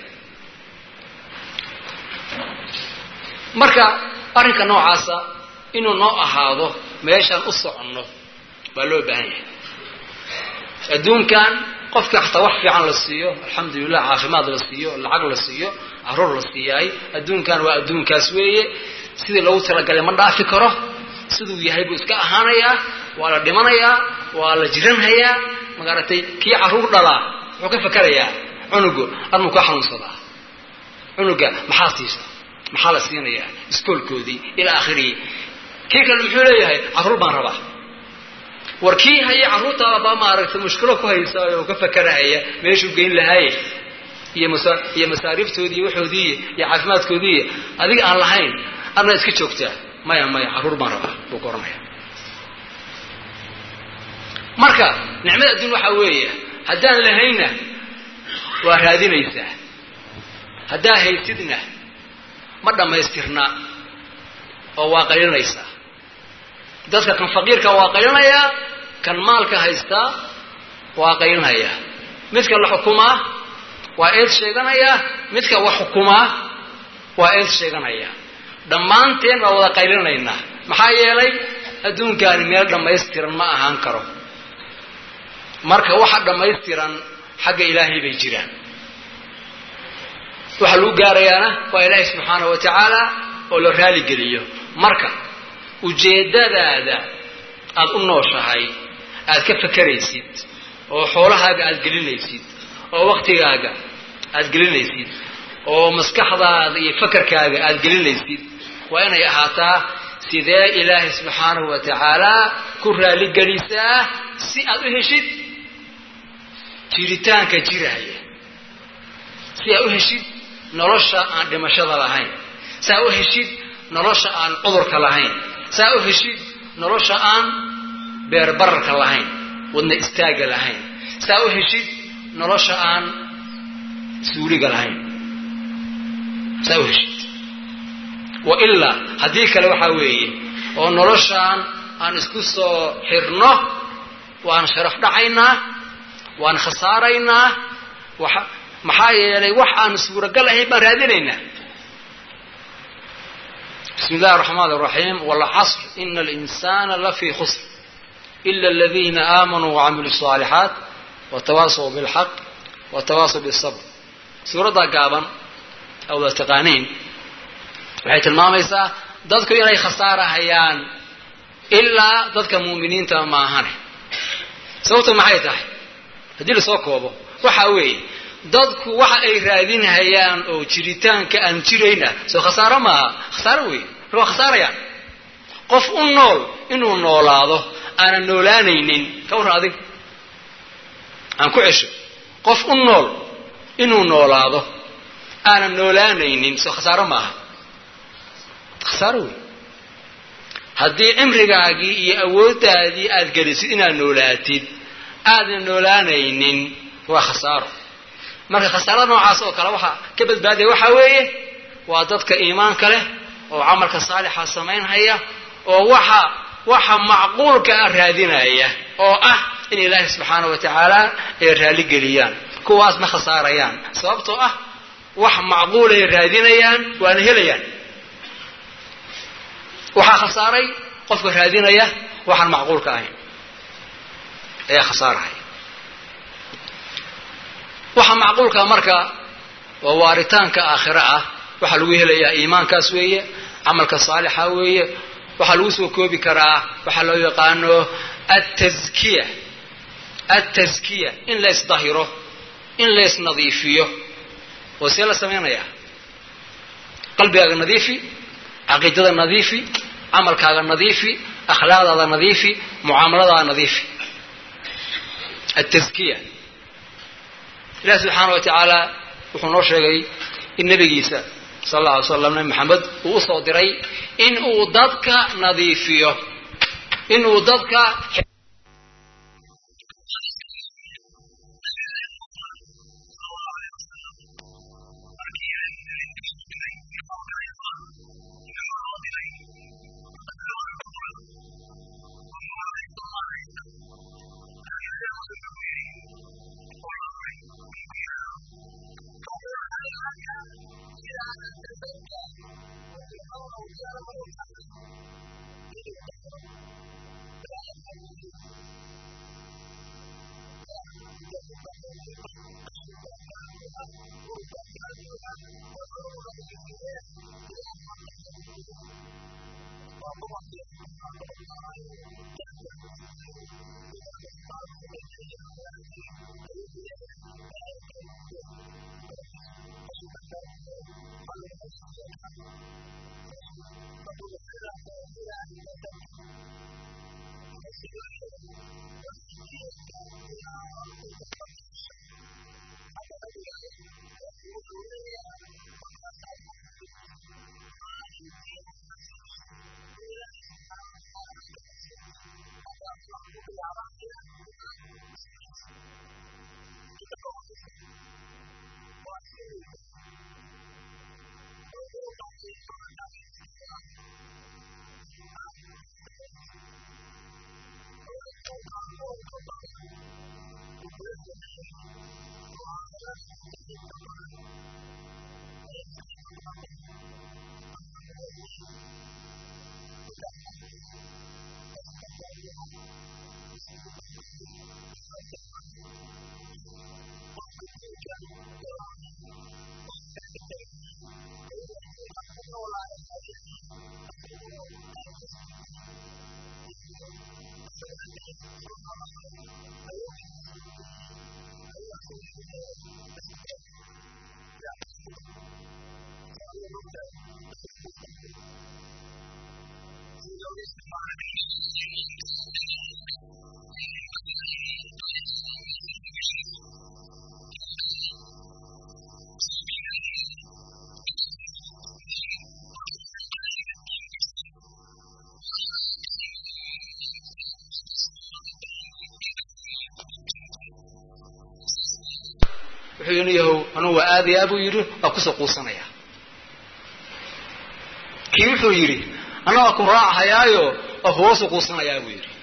marka arrinka noocaasa inuu noo ahaado meeshaan u soconno baa loo baahan yahay adduunkan qofka xataa wax fiican la siiyo alxamdulilah caafimaad la siiyo lacag la siiyo caruur la siiyaay adduunkan waa adduunkaas weeye sidii lagu talagalay ma dhaafi karo siduu yahay buu iska ahaanayaa waa la dhimanayaa waa la jiranhayaa magaratay kii caruur dhalaa wuxuu ka fakerayaa cunugu armuu kaa xanuunsadaa cunuga maxaa siisa maxaa la siinayaa iskoolkoodii ilaa akhirihi kii kale muxuu leeyahay carruur baan rabaa war kii haya carruurtaada baa maaragtay mushkilo ku haysa oo ka fakerahaya meeshuu geyn lahaaye iyo masa iyo masaariiftoodii iyo waxoodii iyo caafimaadkoodii adiga aan lahayn adna iska joogtaa maya maya carruur baan rabaa buu ka oranaya marka nicmada adduun waxaa weeye haddaan lahaynna waa raadinaysaa haddaa haysidna ma dhammaystirna oo waa qaylinaysaa dadka kan faqiirka waa qaylinayaa kan maalka haystaa waa qaylinhayaa midka la xukumaa waa eed sheeganayaa midka wax xukumaa waa eed sheeganaya dhammaanteen baa wada qaylinaynaa maxaa yeelay adduunkaani meel dhammaystiran ma ahaan karo marka waxa dhammaystiran xagga ilaahay bay jiraan waxa lagu gaarayaana waa ilaahay subxaana wa tacaala oo la raaligeliyo marka ujeeddadaada aada u nooshahay aad ka fakeraysid oo xoolahaaga aada gelinaysid oo waktigaaga aada gelinaysid oo maskaxdaada iyo fakarkaaga aada gelinaysid waa inay ahaataa sidee ilaahay subxaanahu wa tacaala ku raaligelisaa si aad u heshid jiritaanka jiraya si aad u heshid nolosha aan dhimashada lahayn si aad u heshid nolosha aan cudurka lahayn si aad u heshid nolosha aan beerbararka lahayn wadna istaaga lahayn si aad u heshid nolosha aan suuliga lahayn si aad u heshid wa ilaa haddii kale waxaa weeye oo noloshaan aan isku soo xirno waan sharaf dhacaynaa waan khasaaraynaa waxa maxaa yeelay wax aan suuragal ahayn baan raadinaynaa bismi illahi araxmaan araxiim walcasr ina alinsana lafii khusr ila aladiina aamanuu wacamiluu الصaalixaat watawaasaw bilxaq watawaasaw bisabr suuraddaa gaaban awda taqaaniin waxay tilmaamaysaa dadku inay khasaarahayaan ilaa dadka muuminiinta maahane sababtu maxay tahay haddii lasoo koobo waxa weeye dadku waxa ay raadinhayaan oo jiritaanka aan jirayna soo khasaaro maaha khasaaro weeye marka waa khasaarayaan qof u nool inuu noolaado aanan noolaanaynin ka warran adig aan ku cesho qof u nool inuu noolaado aanan noolaanaynin soo khasaaro maaha khasaaro wey haddii cimrigaagii iyo awooddaadii aada gelisid inaad noolaatid aadan noolaanaynin waa khasaaro marka khasaarada noocaas oo kale waxaa ka badbaadaya waxaa weeye waa dadka iimaanka leh oo camalka saalixa samaynhaya oo waxa waxa macquulka ah raadinaya oo ah in ilaahi subxaana wa tacaala ay raaligeliyaan kuwaas ma khasaarayaan sababtoo ah wax macquulay raadinayaan waana helayaan waxaa khasaaray qofka raadinaya waxaan macquulka ahayn ayaa khasaarahaya waxa macquulka marka waa waaritaanka aakhiro ah waxaa lagu helayaa iimaankaas weeye camalka saalixa weeye waxaa lagu soo koobi karaa waxaa loo yaqaano ataskiya ataskiya in la isdahiro in la isnadiifiyo oo see la samaynayaa qalbigaaga nadiifi caqiidada nadiifi camalkaaga nadiifi akhlaaqdaada nadiifi mucaamaladaada nadiifi ataskiya ilahi subxaana wa tacaala wuxuu noo sheegay in nebigiisa sal alla alay slam nabi maxamed uu usoo diray in uu dadka nadiifiyo in uu dadka wuxuu yidhi yahow anugu waa aadaya buu yidhi waa kusoo quusanaya kii wuxuu yidhi ana waa ku raacahayaayo waa kuga soo quusanayaa buu yidhi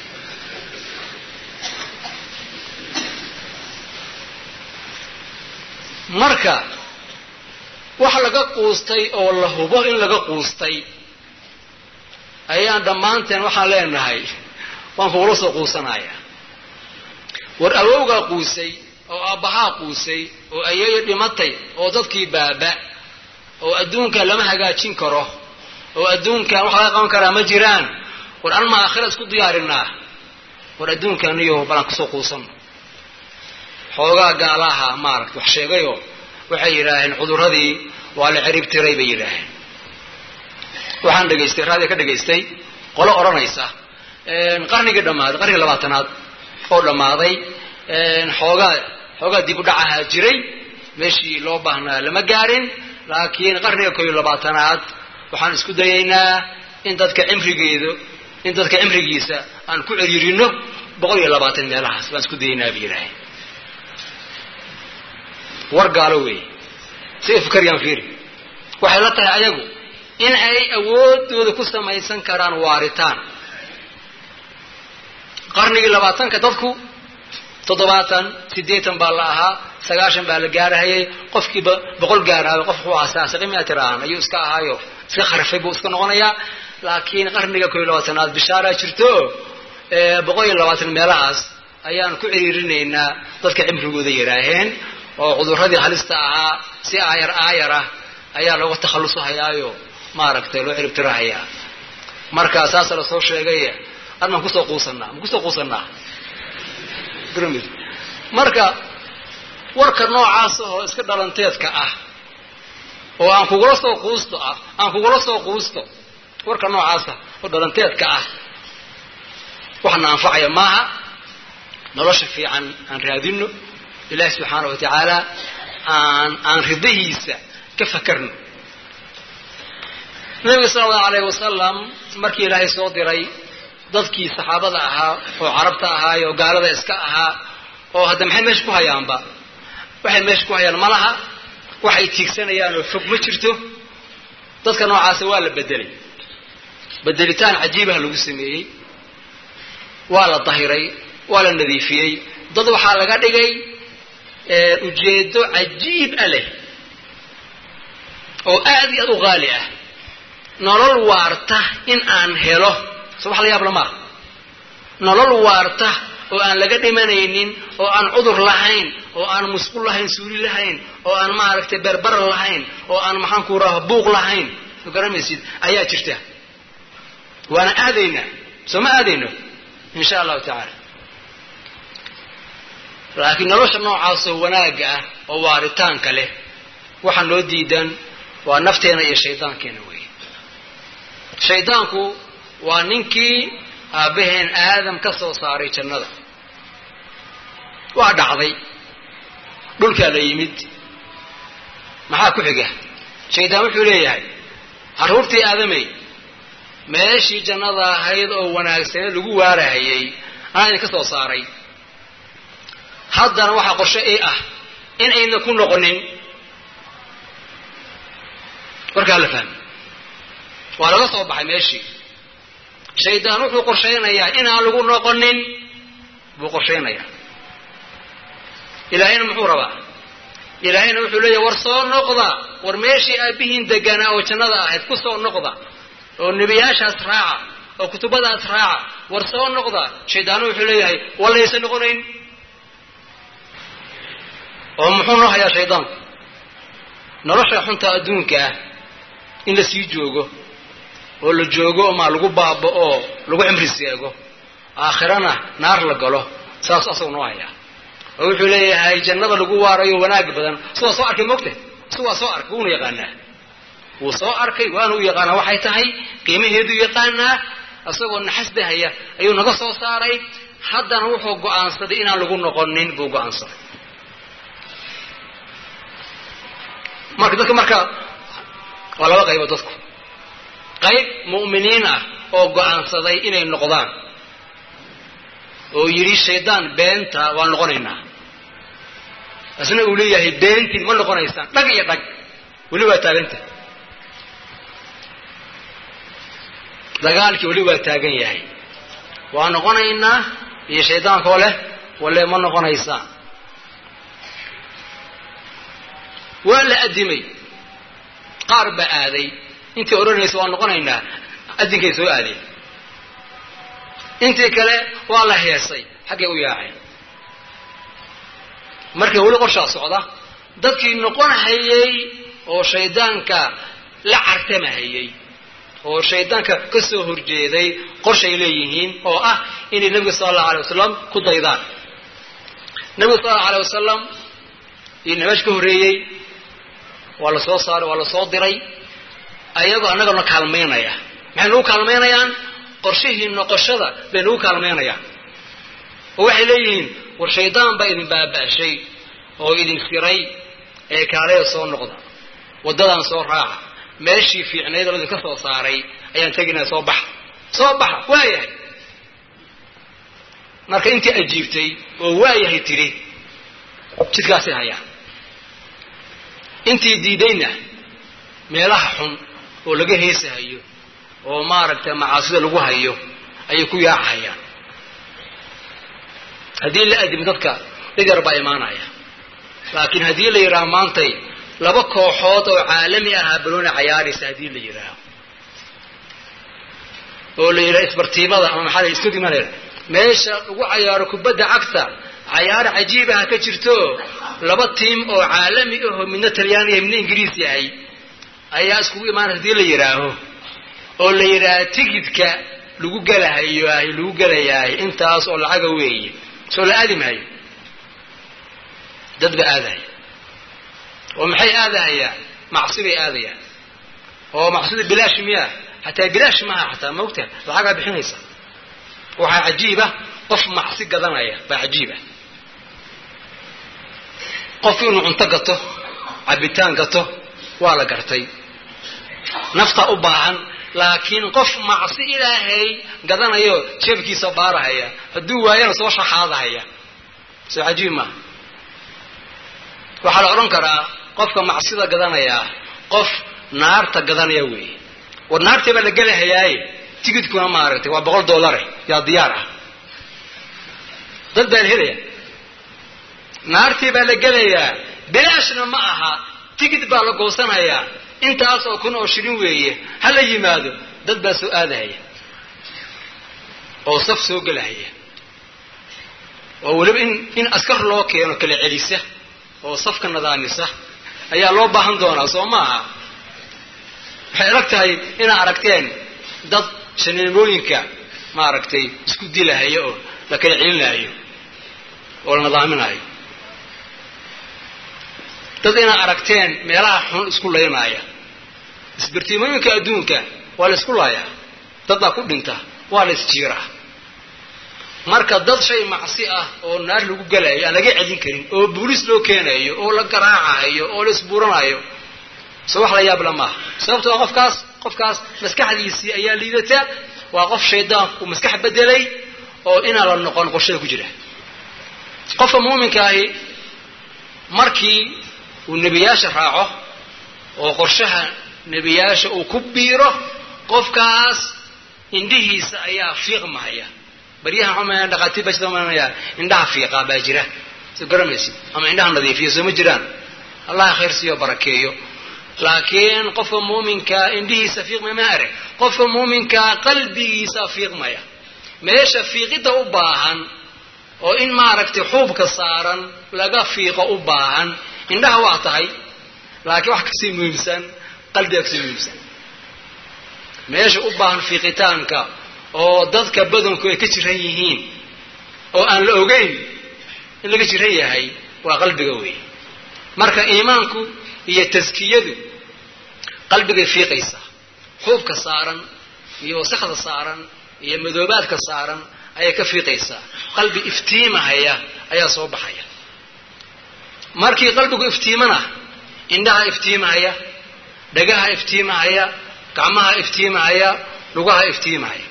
marka wax laga quustay oo la hubo in laga quustay ayaan dhammaanteen waxaan leenahay waan kugula soo quusanaya war awowgaa quusay oo aabbahaa quusay oo ayeeyo dhimatay oo dadkii baaba oo adduunka lama hagaajin karo oo adduunkan wax laga qaban karaa ma jiraan war anma aakhira isku diyaarinaa war adduunkaniyo balaan kusoo quusanno xoogaa gaalaha maaragta wax sheegayoo waxay yidhaaheen cudurradii waa la cirib tiray bay yidhaaheen waxaan dhegaystay raadiga ka dhegaystay qolo odhanaysa qarnigii dhammaaday qarnigii labaatanaad oo dhammaaday xoogaa xoogaa dib u dhac ahaa jiray meeshii loo baahnaa lama gaarin laakiin qarniga koo iyo labaatanaad waxaan isku dayaynaa in dadka cimrigeedu in dadka cimrigiisa aan ku ciriirino boqol iyo labaatan meelahaas baan isku dayaynaa bay yidhaaheen war gaalo weey si ifkaryaan fiiri waxay la tahay ayagu in ay awoodooda ku samaysan karaan waaritaan qarnigii labaatanka dadku toddobaatan siddeetan baa la ahaa sagaashan baa la gaarahayay qofkiiba boqol gaaraayo qof wuxuu ahaa saasaqi miatiraaan ayuu iska ahaayo iska kharafay buu iska noqonayaa laakiin qarniga koo iyo labaatanaad bishaaraa jirto boqol iyo labaatan meelahaas ayaan ku ciriirinaynaa dadka cimrigooda yaraaheen oo cudurradii halista ahaa si aayar aayar ah ayaa looga takhallusahayaayo maaragtay loo ciribtirahayaa marka saasa la soo sheegay ar maan kusoo quusanaa ma kusoo quusanaa marka warka noocaas oo iska dhalanteedka ah oo aan kugula soo quusto ah aan kugula soo quusto warka noocaasa oo dhalanteedka ah waxna anfacaya maaha nolosha fiican aan raadino ilaahi subxaana wa tacaala aan aan ridahiisa ka fakarno nabiga sala allahu alayh wasalam markii ilaahay soo diray dadkii saxaabada ahaa oo carabta ahaa oo gaalada iska ahaa oo hadda maxay meesha ku hayaanba waxay meesha ku hayaan ma laha waxay tiigsanayaan oo fog ma jirto dadka noocaasa waa la bedelay bedelitaan cajiibaha lagu sameeyey waa la dahiray waa la nadiifiyey dad waxaa laga dhigay ujeedo cajiib a leh oo aad iyo aad u qaali ah nolol waarta in aan helo so wax la yaab lamaa nolol waarta oo aan laga dhimanaynin oo aan cudur lahayn oo aan musqul lahayn suuli lahayn oo aan maaragtay berber lahayn oo aan maxaan ku raha buuq lahayn soo garamaysid ayaa jirta waana aadaynaa soo ma aadayno in sha allahu tacaala laakiin nolosha noocaasoo wanaagga ah oo waaritaanka leh waxaa noo diidan waa nafteena iyo shaydaankeena weeye shaydaanku waa ninkii aabbaheen aadam ka soo saaray jannada waa dhacday dhulkaa la yimid maxaa ku xiga shaydaan wuxuu leeyahay carruurtii aadamey meeshii jannada ahayd oo wanaagsane lagu waarahayay anaa idinka soo saaray haddana waxaa qorshe ii ah in ayna ku noqonin warkaa la fahmi waa laga soo baxay meeshii shaydaan wuxuu qorshaynayaa inaan lagu noqonin buu qorshaynayaa ilaahayna muxuu rabaa ilaahayna wuxuu leeyahy war soo noqda war meeshii aabbihiin deganaa oo jannada ahayd ku soo noqda oo nebiyaashaas raaca oo kutubadaas raaca war soo noqda shaydaanu wuxuu leeyahay walaysa noqonayn oo muxuu noo hayaa shaydaanku nolosha xunta adduunka ah in la sii joogo oo la joogo maa lagu baaba oo lagu cimri seego aakhirana naar la galo saas asagoo noo hayaa oo wuxuu leeyahay jannada lagu waarayo wanaag badan siwaa soo arkay mogta siwaa soo arkay wuuna yaqaanaa wuu soo arkay waana u yaqaanaa waxay tahay qiimaheedu yaqaanaa isagoo naxasdahaya ayuu naga soo saaray haddana wuxuu go'aansaday inaan lagu noqonin buu go'aansaday marka dadka marka waa laba qaybo dadku qayb mu'miniin ah oo go'aansaday inay noqdaan oo yidhi shaydaan beenta waan noqonaynaa isna uu leeyahay beentiin ma noqonaysaan dhag iyo dhag weli waa taaganta dagaalkii weli waa taagan yahay waa noqonaynaa iyo shaydaankoo leh walle ma noqonaysaan waa la addimay qaar baa aaday intii odhanaysa waa noqonaynaa addinkay soo aadeen intii kale waa la heesay xaggay u yaaceen marka weli qorshaa socda dadkii noqon hayay oo shaydaanka la cartamahayay oo shaydaanka ka soo horjeeday qorshay leeyihiin oo ah inay nebiga sala allahu alay wasalam ku daydaan nebiga sala allahu alay wasalam iyo nimash ka horreeyey waa la soo saaray waa la soo diray ayagoo annagana kaalmaynaya maxay nagu kaalmaynayaan qorshihii noqoshada bay nagu kaalmaynayaan oo waxay leeyihiin war shaydaan baa idin baaba'shay oo idin firay ee kaalaya soo noqda waddadaan soo raaca meeshii fiicnayd oo idinka soo saaray ayaan teginaa soo baxa soo baxa waayahay marka intii ajiibtay oo waayahay tidhi jidkaasay hayaan intii diidayna meelaha xun oo laga heesahayo oo maaragtay macaasida lagu hayo ayay ku yaacahayaan haddii la adimi dadka dhid yar baa imaanaya laakiin haddii la yidhaaho maantay laba kooxood oo caalami ahaa banooni cayaaraysa haddii la yidhaaho oo la yidhaha isbartiimada ama maxaa la stadium la yidhaha meesha lagu cayaaro kubadda cagta cayaar cajiibaha ka jirto laba tiim oo caalami ahoo midna talyaaniya midna ingiriis yahay ayaa iskugu imaanaya hadii la yidhaaho oo la yidhaaha tigidka lagu gelahayo lagu gelayahay intaas oo lacaga weeye soo la aadi maayo dad ba aadaya oo maxay aadahayaan macsi bay aadayaan oo macsida bilaash miyaa xataa bilaash maaha xataa maogtaha lacagaa bixinaysa waxaa cajiiba qof macsi gadanaya baa cajiiba qofku inuu cunto gato cabitaan gato waa la gartay naftaa u baahan laakiin qof macsi ilaahay gadanayo jeebkiisa baarahaya hadduu waayana soo shaxaadahaya soo cajiib maaha waxaa la odhan karaa qofka macsida gadanayaa qof naarta gadanaya weeye war naartii baa la gelahayaaye tigidkuna maaragtay waa boqol dollare yaa diyaar ah dad baan helaya naartii baa la gelayaa bilaashna ma aha tigid baa la goosanayaa intaas oo kun oo shilin weeye ha la yimaado dad baa soo aadahaya oo saf soo gelahaya oo weliba in in askar loo keeno kala celisa oo safka nadaamisa ayaa loo baahan doonaa soo maaha waxay adag tahay inaad aragteen dad shaneemooyinka maaragtay isku dilahaya oo la kala celinaayo oo la nadaaminaayo dad inaad aragteen meelaha xun isku laynaaya isbartiimooyinka adduunka waa la isku laayaa dad baa ku dhinta waa la isjiiraa marka dad shay macsi ah oo naar lagu gelayo aan laga celin karin oo booliis loo keenayo oo la garaacayo oo la isbuuranayo so wax la yaabla maaha sababtoo qofkaas qofkaas maskaxdiisii ayaa liidata waa qof shaydaanku uu maskax bedelay oo inaan la noqon qorshada ku jira qofka muuminka ahi markii uu nebiyaasha raaco oo qorshaha nebiyaasha uu ku biiro qofkaas indhihiisa ayaa fiiqmahaya baryahan xuma dhaqaatiir baa sidamanaya indhaha fiiqaa baa jira soo garamaysid ama indhaha nadiifiya soo ma jiraan allah khayr siiyo barakeeyo laakiin qofka muuminkaa indhihiisa fiiqmaya ma arag qofka muuminkaa qalbigiisa fiiqmaya meesha fiiqidda u baahan oo in maaragtay xuubka saaran laga fiiqo u baahan indhaha waa tahay laakiin wax kasii muhiimsan qalbiga kasii muhiimsan meesha u baahan fiiqitaanka oo dadka badanku ay ka jiran yihiin oo aan la ogeyn in laga jiran yahay waa qalbiga weeye marka iimaanku iyo taskiyadu qalbigay fiiqaysaa xuubka saaran iyo wasakda saaran iyo madoobaadka saaran ayay ka fiiqaysaa qalbi iftiimahaya ayaa soo baxaya markii qalbigu iftiimana indhaha iftiimahaya dhagaha iftiimahaya gacmaha iftiimahaya lugaha iftiimahaya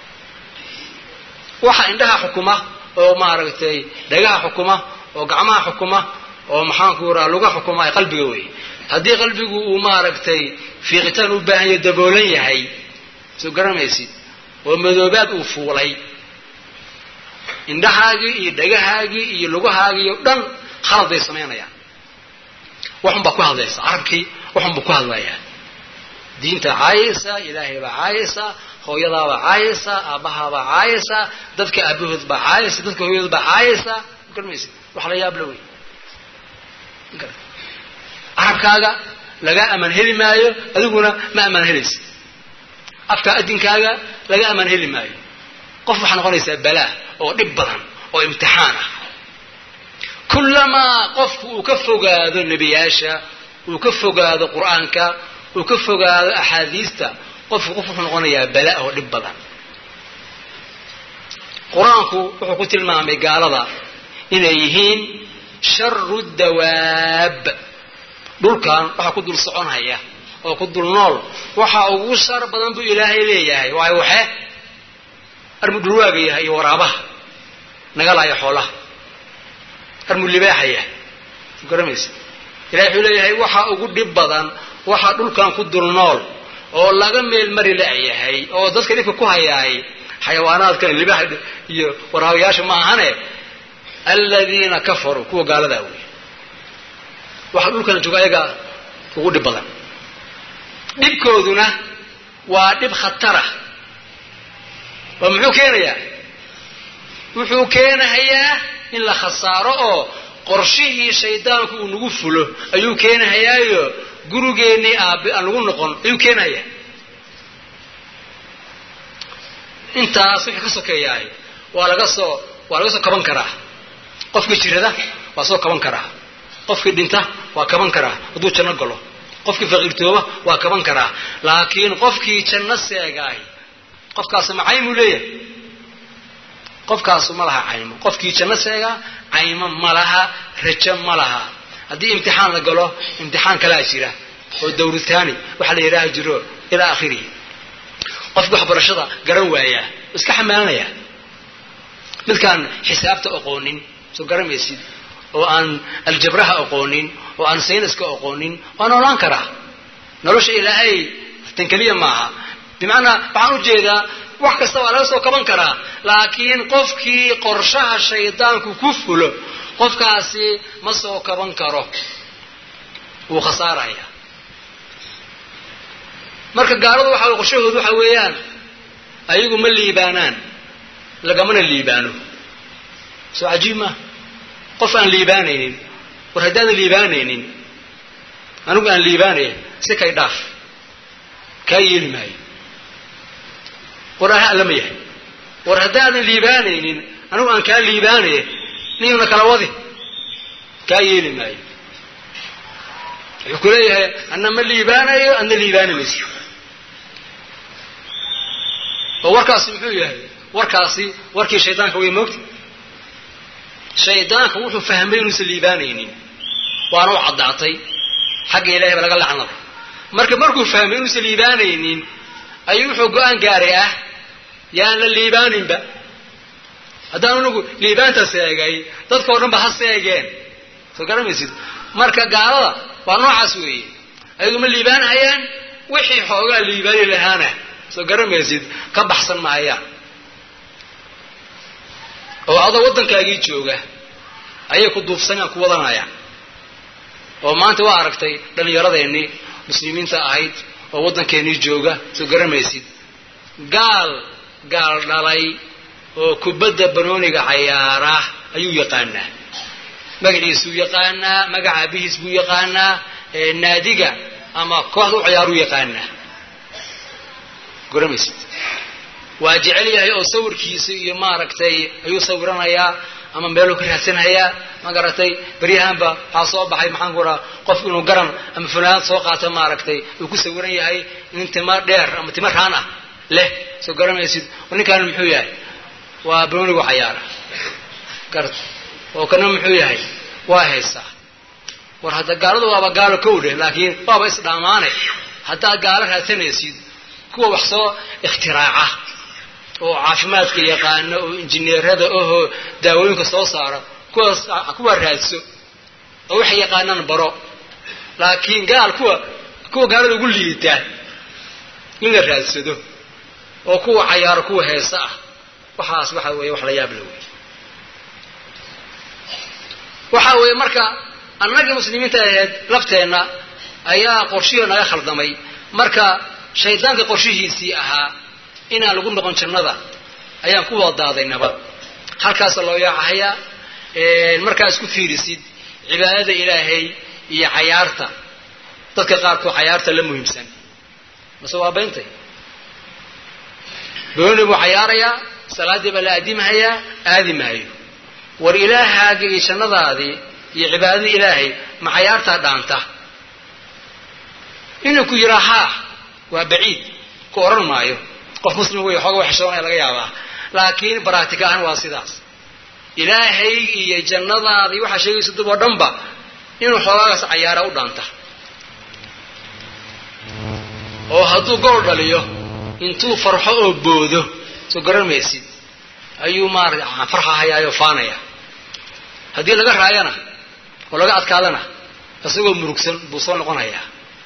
waxa indhaha xukuma oo maaragtay dhagaha xukuma oo gacmaha xukuma oo maxaanku raha luga xukuma ay qalbiga weeye haddii qalbigu uu maaragtay fiiqitaan u baahan yaho daboolan yahay soo garamaysid oo madoobaad uu fuulay indhahaagii iyo dhagahaagii iyo lugahaagii oo dhan khalad bay samaynayaan waxun baa ku hadlaysa carabkii waxun buu ku hadlayaa diinta caayaysa ilaahay baa caayaysa hooyadaabaa caayaysa aabbahaabaa caayaysa dadka aabahood baa caayaysa dadka hooyadood baa caayaysa garmaysid wax la yaab la wey carabkaaga lagaa amaan heli maayo adiguna ma amaan helaysid afka adinkaaga laga amaan heli maayo qof waxaa noqonaysaa balaa oo dhib badan oo imtixaan ah kullamaa qofku uu ka fogaado nebiyaasha uu ka fogaado qur-aanka uu ka fogaado axaadiista qofku qof wuxuu noqonayaa bala oo dhib badan qur-aanku wuxuu ku tilmaamay gaalada inay yihiin sharu dawaab dhulkan waxaa ku dul soconhaya oo ku dul nool waxa ugu shar badan buu ilaahay leeyahay waayo waxe armu dhulwaaga yahay iyo waraabaha nagalaya xoolaha armu libaaxaya garamaysa ilahay wuxuu leeyahay waxa ugu dhib badan waxa dhulkan ku dul nool oo laga meel mari la-yahay oo dadka dhibka ku hayaay xayawaanaadkan libaax iyo waraabayaasha ma ahane aladiina kafaruu kuwa gaaladaa wey waxaa dhulkan jooga ayaga ugu dhib badan dhibkooduna waa dhib khatara oo muxuu keenayaa wuxuu keenahayaa in la khasaaro oo qorshihii shaydaanku uu nagu fulo ayuu keenahayaayo gurigeennii aabe aan lagu noqon ayuu keenahayaa intaas wixii ka sokeeyahay waa laga soo waa laga soo kaban karaa qofkii jirada waa soo kaban karaa qofkii dhinta waa kaban karaa hadduu janno galo qofkii faqiirtooba waa kaban karaa laakiin qofkii janno seegaahi qofkaasi ma caymuu leeyahay qofkaasu ma laha caymo qofkii janno seegaa caymo ma laha rajo ma laha haddii imtixaan la galo imtixaan kalaa jira oo dawritaani waxa la yidhaaha jiro ilaa akhirihi qofkii waxbarashada garan waayaa iska xamaalanaya midkaan xisaabta aqoonin soo garamaysid oo aan aljabraha aqoonin oo aan sayniska aqoonin waa noolaan karaa nolosha ilaahay tan keliya maaha bimacnaa waxaan u jeedaa wax kasta waa laga soo kaban karaa laakiin qofkii qorshaha shaydaanku ku fulo qofkaasi ma soo kaban karo wuu khasaaraya marka gaaladu waxa qorshahoodu waxa weeyaan ayagu ma liibaanaan lagamana liibaano soo cajiib maa qof aan liibaanaynin war haddaadan liibaanaynin anigu aan liibaanaya si kay dhaaf kaa yeeli maayo war aha allama yahay war haddaadan liibaanaynin anigu aan kaa liibaanaya niyuna kala wadi kaa yeeli maayo wuxuu ku leeyahay anna ma liibaanayo adna liibaani mayso oo warkaasi muxuu yahay warkaasi warkii shaydaanka way moogta shaydaanka wuxuu fahmay inuusan liibaanaynin waana u caddaatay xagga ilahay ba laga lacnaday marka markuu fahmay inuusan liibaanaynin ayuu wuxuu go-aan gaaray ah yaan la liibaaninba haddaan anigu liibaanta seegay dadka o dhan ba ha seegeen soo garamaysid marka gaalada waa noocaas weeye ayagu ma liibaanhayaan wixii xoogaa liibaani lahaana soo garamaysid ka baxsan maayaan oo adoo waddankaagii jooga ayay ku duufsanayaan ku wadanayaan oo maanta waa aragtay dhallinyaradeenii muslimiinta ahayd oo waddankeennii jooga soo garamaysid gaal gaal dhalay oo kubadda banooniga cayaara ayuu yaqaanaa magaciisuu yaqaanaa magaca abihiis buu yaqaanaa naadiga ama kooxda u ciyaaruu yaqaanaa garamaysid waa jecel yahay oo sawirkiisa iyo maaragtay ayuu sawiranayaa ama meeluu ka raadsanhayaa ma garatay beryahanba waxaa soo baxay maxaan ku raha qof inuu garan ama funaanad soo qaato maaragtay uu ku sawiran yahay in tima dheer ama tima raan ah leh soo garamaysid ninkaan muxuu yahay waa banoonigu cayaara gar oo kana muxuu yahay waa haysaa war hadda gaaladu waaba gaalo kow dheh laakiin waaba isdhaamaane haddaad gaalo raadsanaysid kuwa wax soo ikhtiraaca oo caafimaadka yaqaana oo injineerada ahoo daawooyinka soo saara kuwaas kuwa raadso oo waxay yaqaanaan baro laakiin gaal kuwa kuwa gaalada ugu liitaa in la raadsado oo kuwa cayaaro kuwa heesa ah waxaas waxa weeye wax la yaab la wey waxa weeye marka annagii muslimiinta ahayd lafteenna ayaa qorshihii naga khaldamay marka shaydaanka qorshihiisii ahaa inaan lagu noqon jannada ayaan ku wadaaday nabad halkaasa loo yaacahayaa markaa isku fiirisid cibaadada ilaahay iyo cayaarta dadka qaarkood cayaarta la muhiimsan mase waa bayntay booni buu cayaarayaa salaaddii baa la aadimahayaa aadi maayo war ilaahaaga iyo jannadaadii iyo cibaadadii ilaahay ma cayaartaa dhaanta inuu ku yiraa haa waa baciid ku odhan maayo qof muslim wey xooga wa xishoonaya laga yaabaa laakiin baraatika ahaan waa sidaas ilaahay iyo jannadaadii waxaa sheegaysa dib oo dhanba inuu xoogaagaas cayaara u dhaanta oo hadduu gol dhaliyo intuu farxo oo boodo soo garanmaysid ayuu maarata farxahayaayo faanaya haddii laga raayana oo laga adkaadana isagoo murugsan buu soo noqonayaa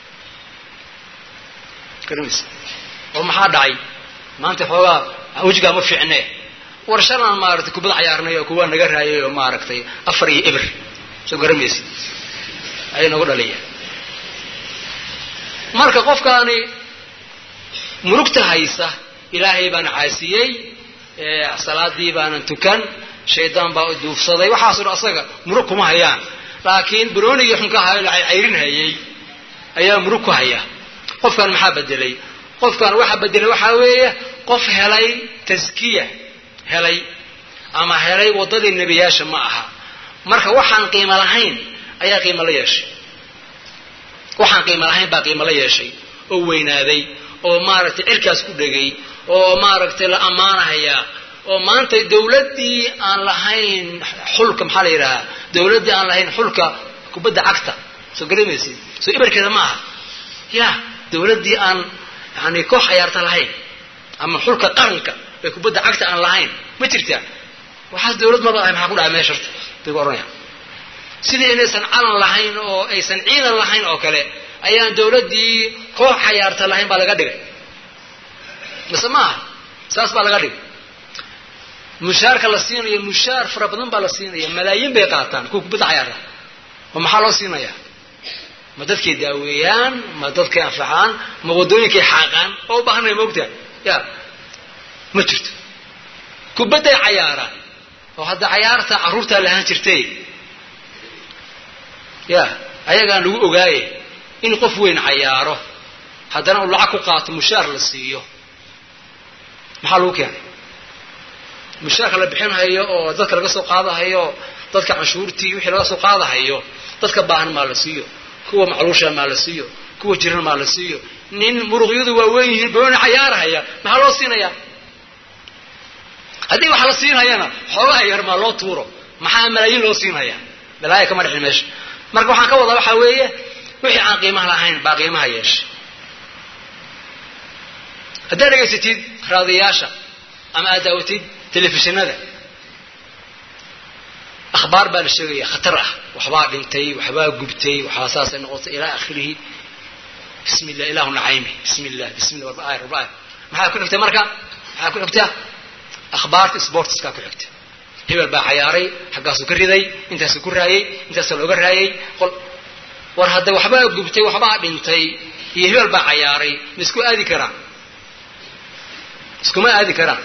garanmaysid oo maxaa dhacay maanta xoogaa wejigaa ma fiicne war shalaan maaragtay kubad cayaarnay oo kuwaa naga raayay oo maaragtay afar iyo eber soo garamaysid ayay nagu dhaliyaan marka qofkaani murugta haysa ilaahay baana caasiyey salaadii baanan tukan shaydaan baa duufsaday waxaaso dhan asaga murug kuma hayaan laakiin baroonigii xunka ahaa la cayrin hayay ayaa murug ku haya qofkan maxaa bedelay qofkan waxa bedelay waxaa weeye qof helay taskiya helay ama helay waddadii nebiyaasha ma aha marka waxaan qiimo lahayn ayaa qiimo la yeeshay waxaan qiimo lahayn baa qiimo la yeeshay oo weynaaday oo maaragtay cirkaas ku dhegay oo maaragtay la ammaanahayaa oo maanta dawladdii aan lahayn xulka maxaa la yidhahaa dawladdii aan lahayn xulka kubadda cagta soo garamaysid soo ibarkeeda ma aha ya dawladdii aan yani koox cayaarta lahayn ama xulka qaranka ee kubadda cagta aan lahayn ma jirtaa waxaas dawlad maba ahay maxaa ku dhaca meesha horta bay ku ohanaya sidii inaysan calan lahayn oo aysan ciidan lahayn oo kale ayaan dawladdii koox cayaarta lahayn baa laga dhigay mise ma aha saas baa laga dhigay mushaarka la siinayo mushaar fara badan baa la siinaya malaayiin bay qaataan kuwa kubadda cayaarta ma maxaa loo siinaya ma dadkay daaweeyaan ma dadkay anfacaan ma waddooyinkay xaaqaan oo u baahanaya maogtaa ya ma jirto kubadday cayaaraan oo hadda cayaarta carruurtaa lahaan jirtay ya ayagaan lagu ogaaye in qof weyn cayaaro haddana uu lacag ku qaato mushaar la siiyo maxaa lagu keenay mushaarka la bixinhayo oo dadka laga soo qaadahayo dadka canshuurtii wixii laga soo qaadahayo dadka baahan maa la siiyo kuwa macluusha maa la siiyo kuwa jiran maa la siiyo nin muruqyadu waa weyn yihiin barooni cayaarahaya maxaa loo siinayaa haddii wax la siinhayana xoogaha yar maa loo tuuro maxaa malaayiin loo siinhaya balaaya kama dhexin meesha marka waxaan ka wadaa waxaa weeye wixii aan qiimaha lahayn baa qiimaha yeeshay haddaad dhegaysatid raadiyaasha ama aad daawatid telefishinada akhbaar baa la sheegaya khatar ah waxbaa dhintay waxbaa gubtay waxbaa saasay noqotay ilaa akhirihi bismi llah ilahu nacaymi bismi llah bismi llah warba ayr warba ayr maxaa ku xigta marka maxaa ku xigta akhbaarta sportskaa ku xigta hebel baa cayaaray xaggaasuu ka riday intaasuu ku raayey intaasuu looga raayey qol war hadda waxbaa gubtay waxbaa dhintay iyo hebel baa cayaaray ma isku aadi karaan iskuma aadi karaan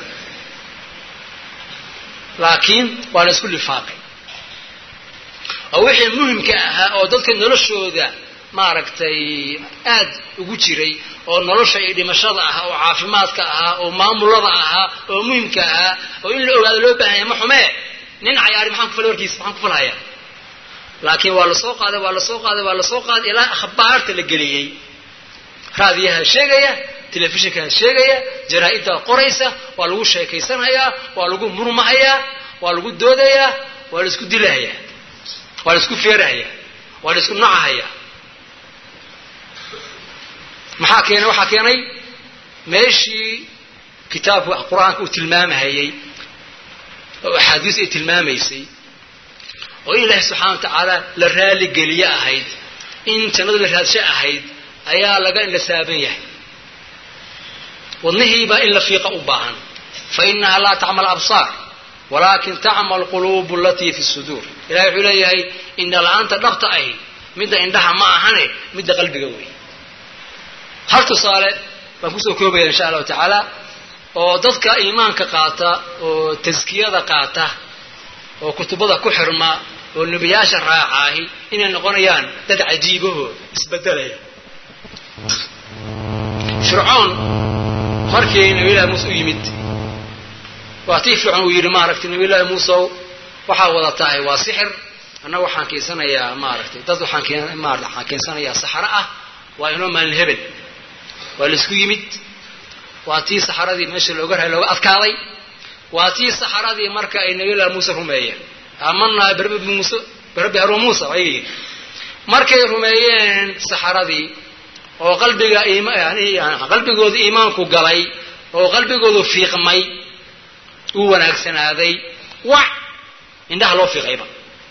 laakiin waa la isku lifaaqay oo wixii muhimka ahaa oo dadka noloshooda maaragtay aad ugu jiray oo nolosha iyo dhimashada ahaa oo caafimaadka ahaa oo maamulada ahaa oo muhimka ahaa oo in la ogaado loo baahanya ma xumee nin cayaari maxaan kufal warkiisa maxaan ku falhaya laakiin waa lasoo qaaday waa lasoo qaaday waa lasoo qaaday ilaa akhbaarta la geliyey raadiyaha sheegaya telefishinkaa sheegaya jaraa-iddaa qoraysa waa lagu sheekaysanhayaa waa lagu murmahayaa waa lagu doodayaa waa la isku dilahayaa waa la isku feerahayaa waa la isku nacahayaa maxaa keenay waxaa keenay meeshii kitaabka qur-aanka uu tilmaamahayey oo axaadiis ay tilmaamaysay oo in ilaahi subxana wa tacaala la raaligeliye ahayd in jannada la raadsho ahayd ayaa laga indhasaaban yahay wadnihiibaa in la fiiqa u baahan fa inaha laa tacmal absaar walaakin tacmal quluubu alatii fi suduur ilahay wuxuu leeyahay indha la-aanta dhabta ahi midda indhaha ma ahane midda qalbiga wey hal tusaale baan kusoo koobaya insha allahu tacaala oo dadka iimaanka qaata oo taskiyada qaata oo kutubada ku xirma oo nebiyaasha raacaahi inay noqonayaan dad cajiibaho isbedelaya fircoon markii nabiyllahi muuse u yimid waa tii fircoon uu yidhi maaragtay nabiyllahi muusew waxaa wada tahay waa sixir annaga waxaan keensanayaa maaragtay dad waxaan maarata waxaan keensanayaa saxaro ah waa inoo maalin hebel waa laisku yimid waa tii saxaradii meesha looga raay looga adkaaday waa tii saxaradii marka ay nabiyllahi muuse rumeeyeen aamanaa birabbi muuse birabbi haruun muusa ayay yidhi markay rumeeyeen saxaradii oo qalbiga qalbigooda iimaanku galay oo qalbigoodu fiiqmay uu wanaagsanaaday wac indhaha loo fiiqayba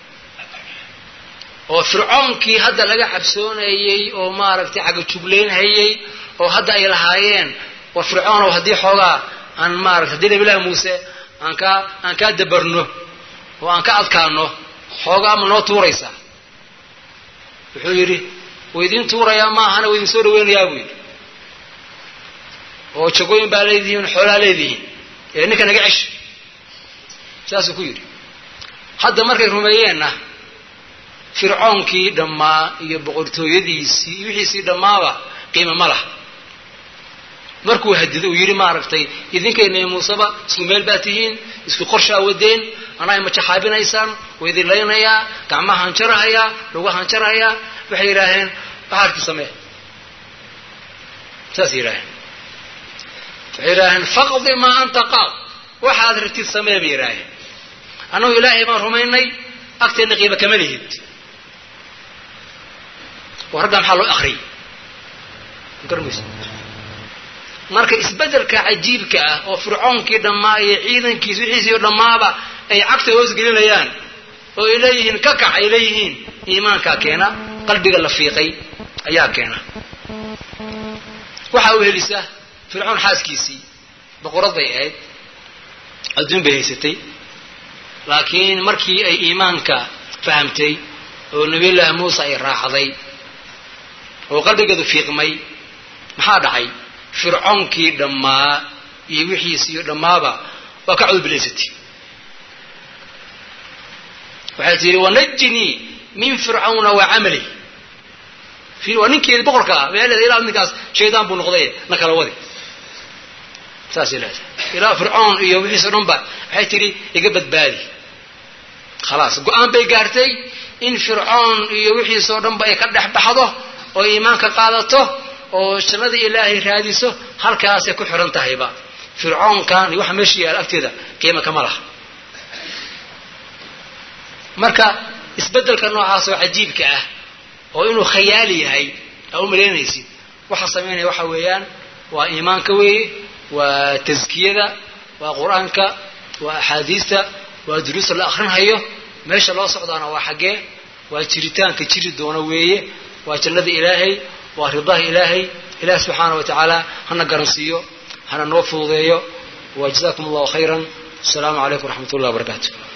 oo fircoonkii hadda laga cabsoonayey oo maaragtay cagajugleynhayey oo hadda ay lahaayeen war fircoonow haddii xoogaa aan maarata haddii nabilahi muuse aan kaa aan kaa dabarno oo aan ka adkaano xoogaa ma noo tuuraysaa wuxuu yidhi waydiin tuurayaa maahana waydin soo dhaweynayaa buu yidhi oo jagooyin baa leedihiin xoolaa leedihiin ee ninka naga cesh saasuu ku yidhi hadda markay rumeeyeenna fircoonkii dhammaa iyo boqortooyadiisii iyo wixiisii dhammaaba qiimo ma laha markuu hadido uu yidhi maaragtay idinkayna muuseba isku meel baa tihiin isku qorshaa wadeen anaa majaxaabinaysaan waa idin laynayaa gacmahaan jarahayaa lugahaan jarahayaa waxay yidhaaheen baxaarkii samee saasay yidhaaheen waxay yidhaaheen faqdi maa anta qaad waxaad rabtid samee bay yidhaaheen annagu ilaahay baan rumaynay agteenna qiimo kama lihid oo raggaa maxaa loo akriyay garmaysa marka isbeddelka cajiibka ah oo fircoonkii dhammaa iyo ciidankiis wixiisii dhammaaba ay cagta hoosgelinayaan oo ay leeyihiin ka kac ay leeyihiin iimaankaa keena qalbiga la fiiqay ayaa keena waxa uu helisa fircoon xaaskiisii boqorad bay ahayd adduun bay haysatay laakiin markii ay iimaanka fahamtay oo nabiyullaahi muuse ay raacday oo qalbigeedu fiiqmay maxaa dhacay fircoonkii dhammaa iyo wixiisiiyo dhammaaba waa ka cudbilaysatay waxay tihi wanajinii min fircawna wa camali waa ninkeedi boqorka ah waxay leedahay ilaa ninkaas shaydaan buu noqday na kala wadi saasay leedahay ilaa fircoon iyo wixiisoo dhan ba waxay tihi iga badbaadi khalaas go-aan bay gaartay in fircoon iyo wixiisoo dhan ba ay ka dhex baxdo oo iimaanka qaadato oo jannada ilaahay raadiso halkaasay ku xiran tahayba fircoonkan iyo waxa meesha yaala agteeda qiima kama laha marka isbeddelka noocaas oo cajiibka ah oo inuu khayaali yahay aa u malaynaysid waxa samaynaya waxa weeyaan waa iimaanka weeye waa taskiyada waa qur-aanka waa axaadiista waa duruusta la akrinhayo meesha loo socdaana waa xaggee waa jiritaanka jiri doona weeye waa jannada ilaahay waa ridaha ilaahay ilaah subxaana wa tacaala hana garansiiyo hana noo fududeeyo wa jazakum allahu khayran asalaamu calaykum waraxmat ullah wabarakaatu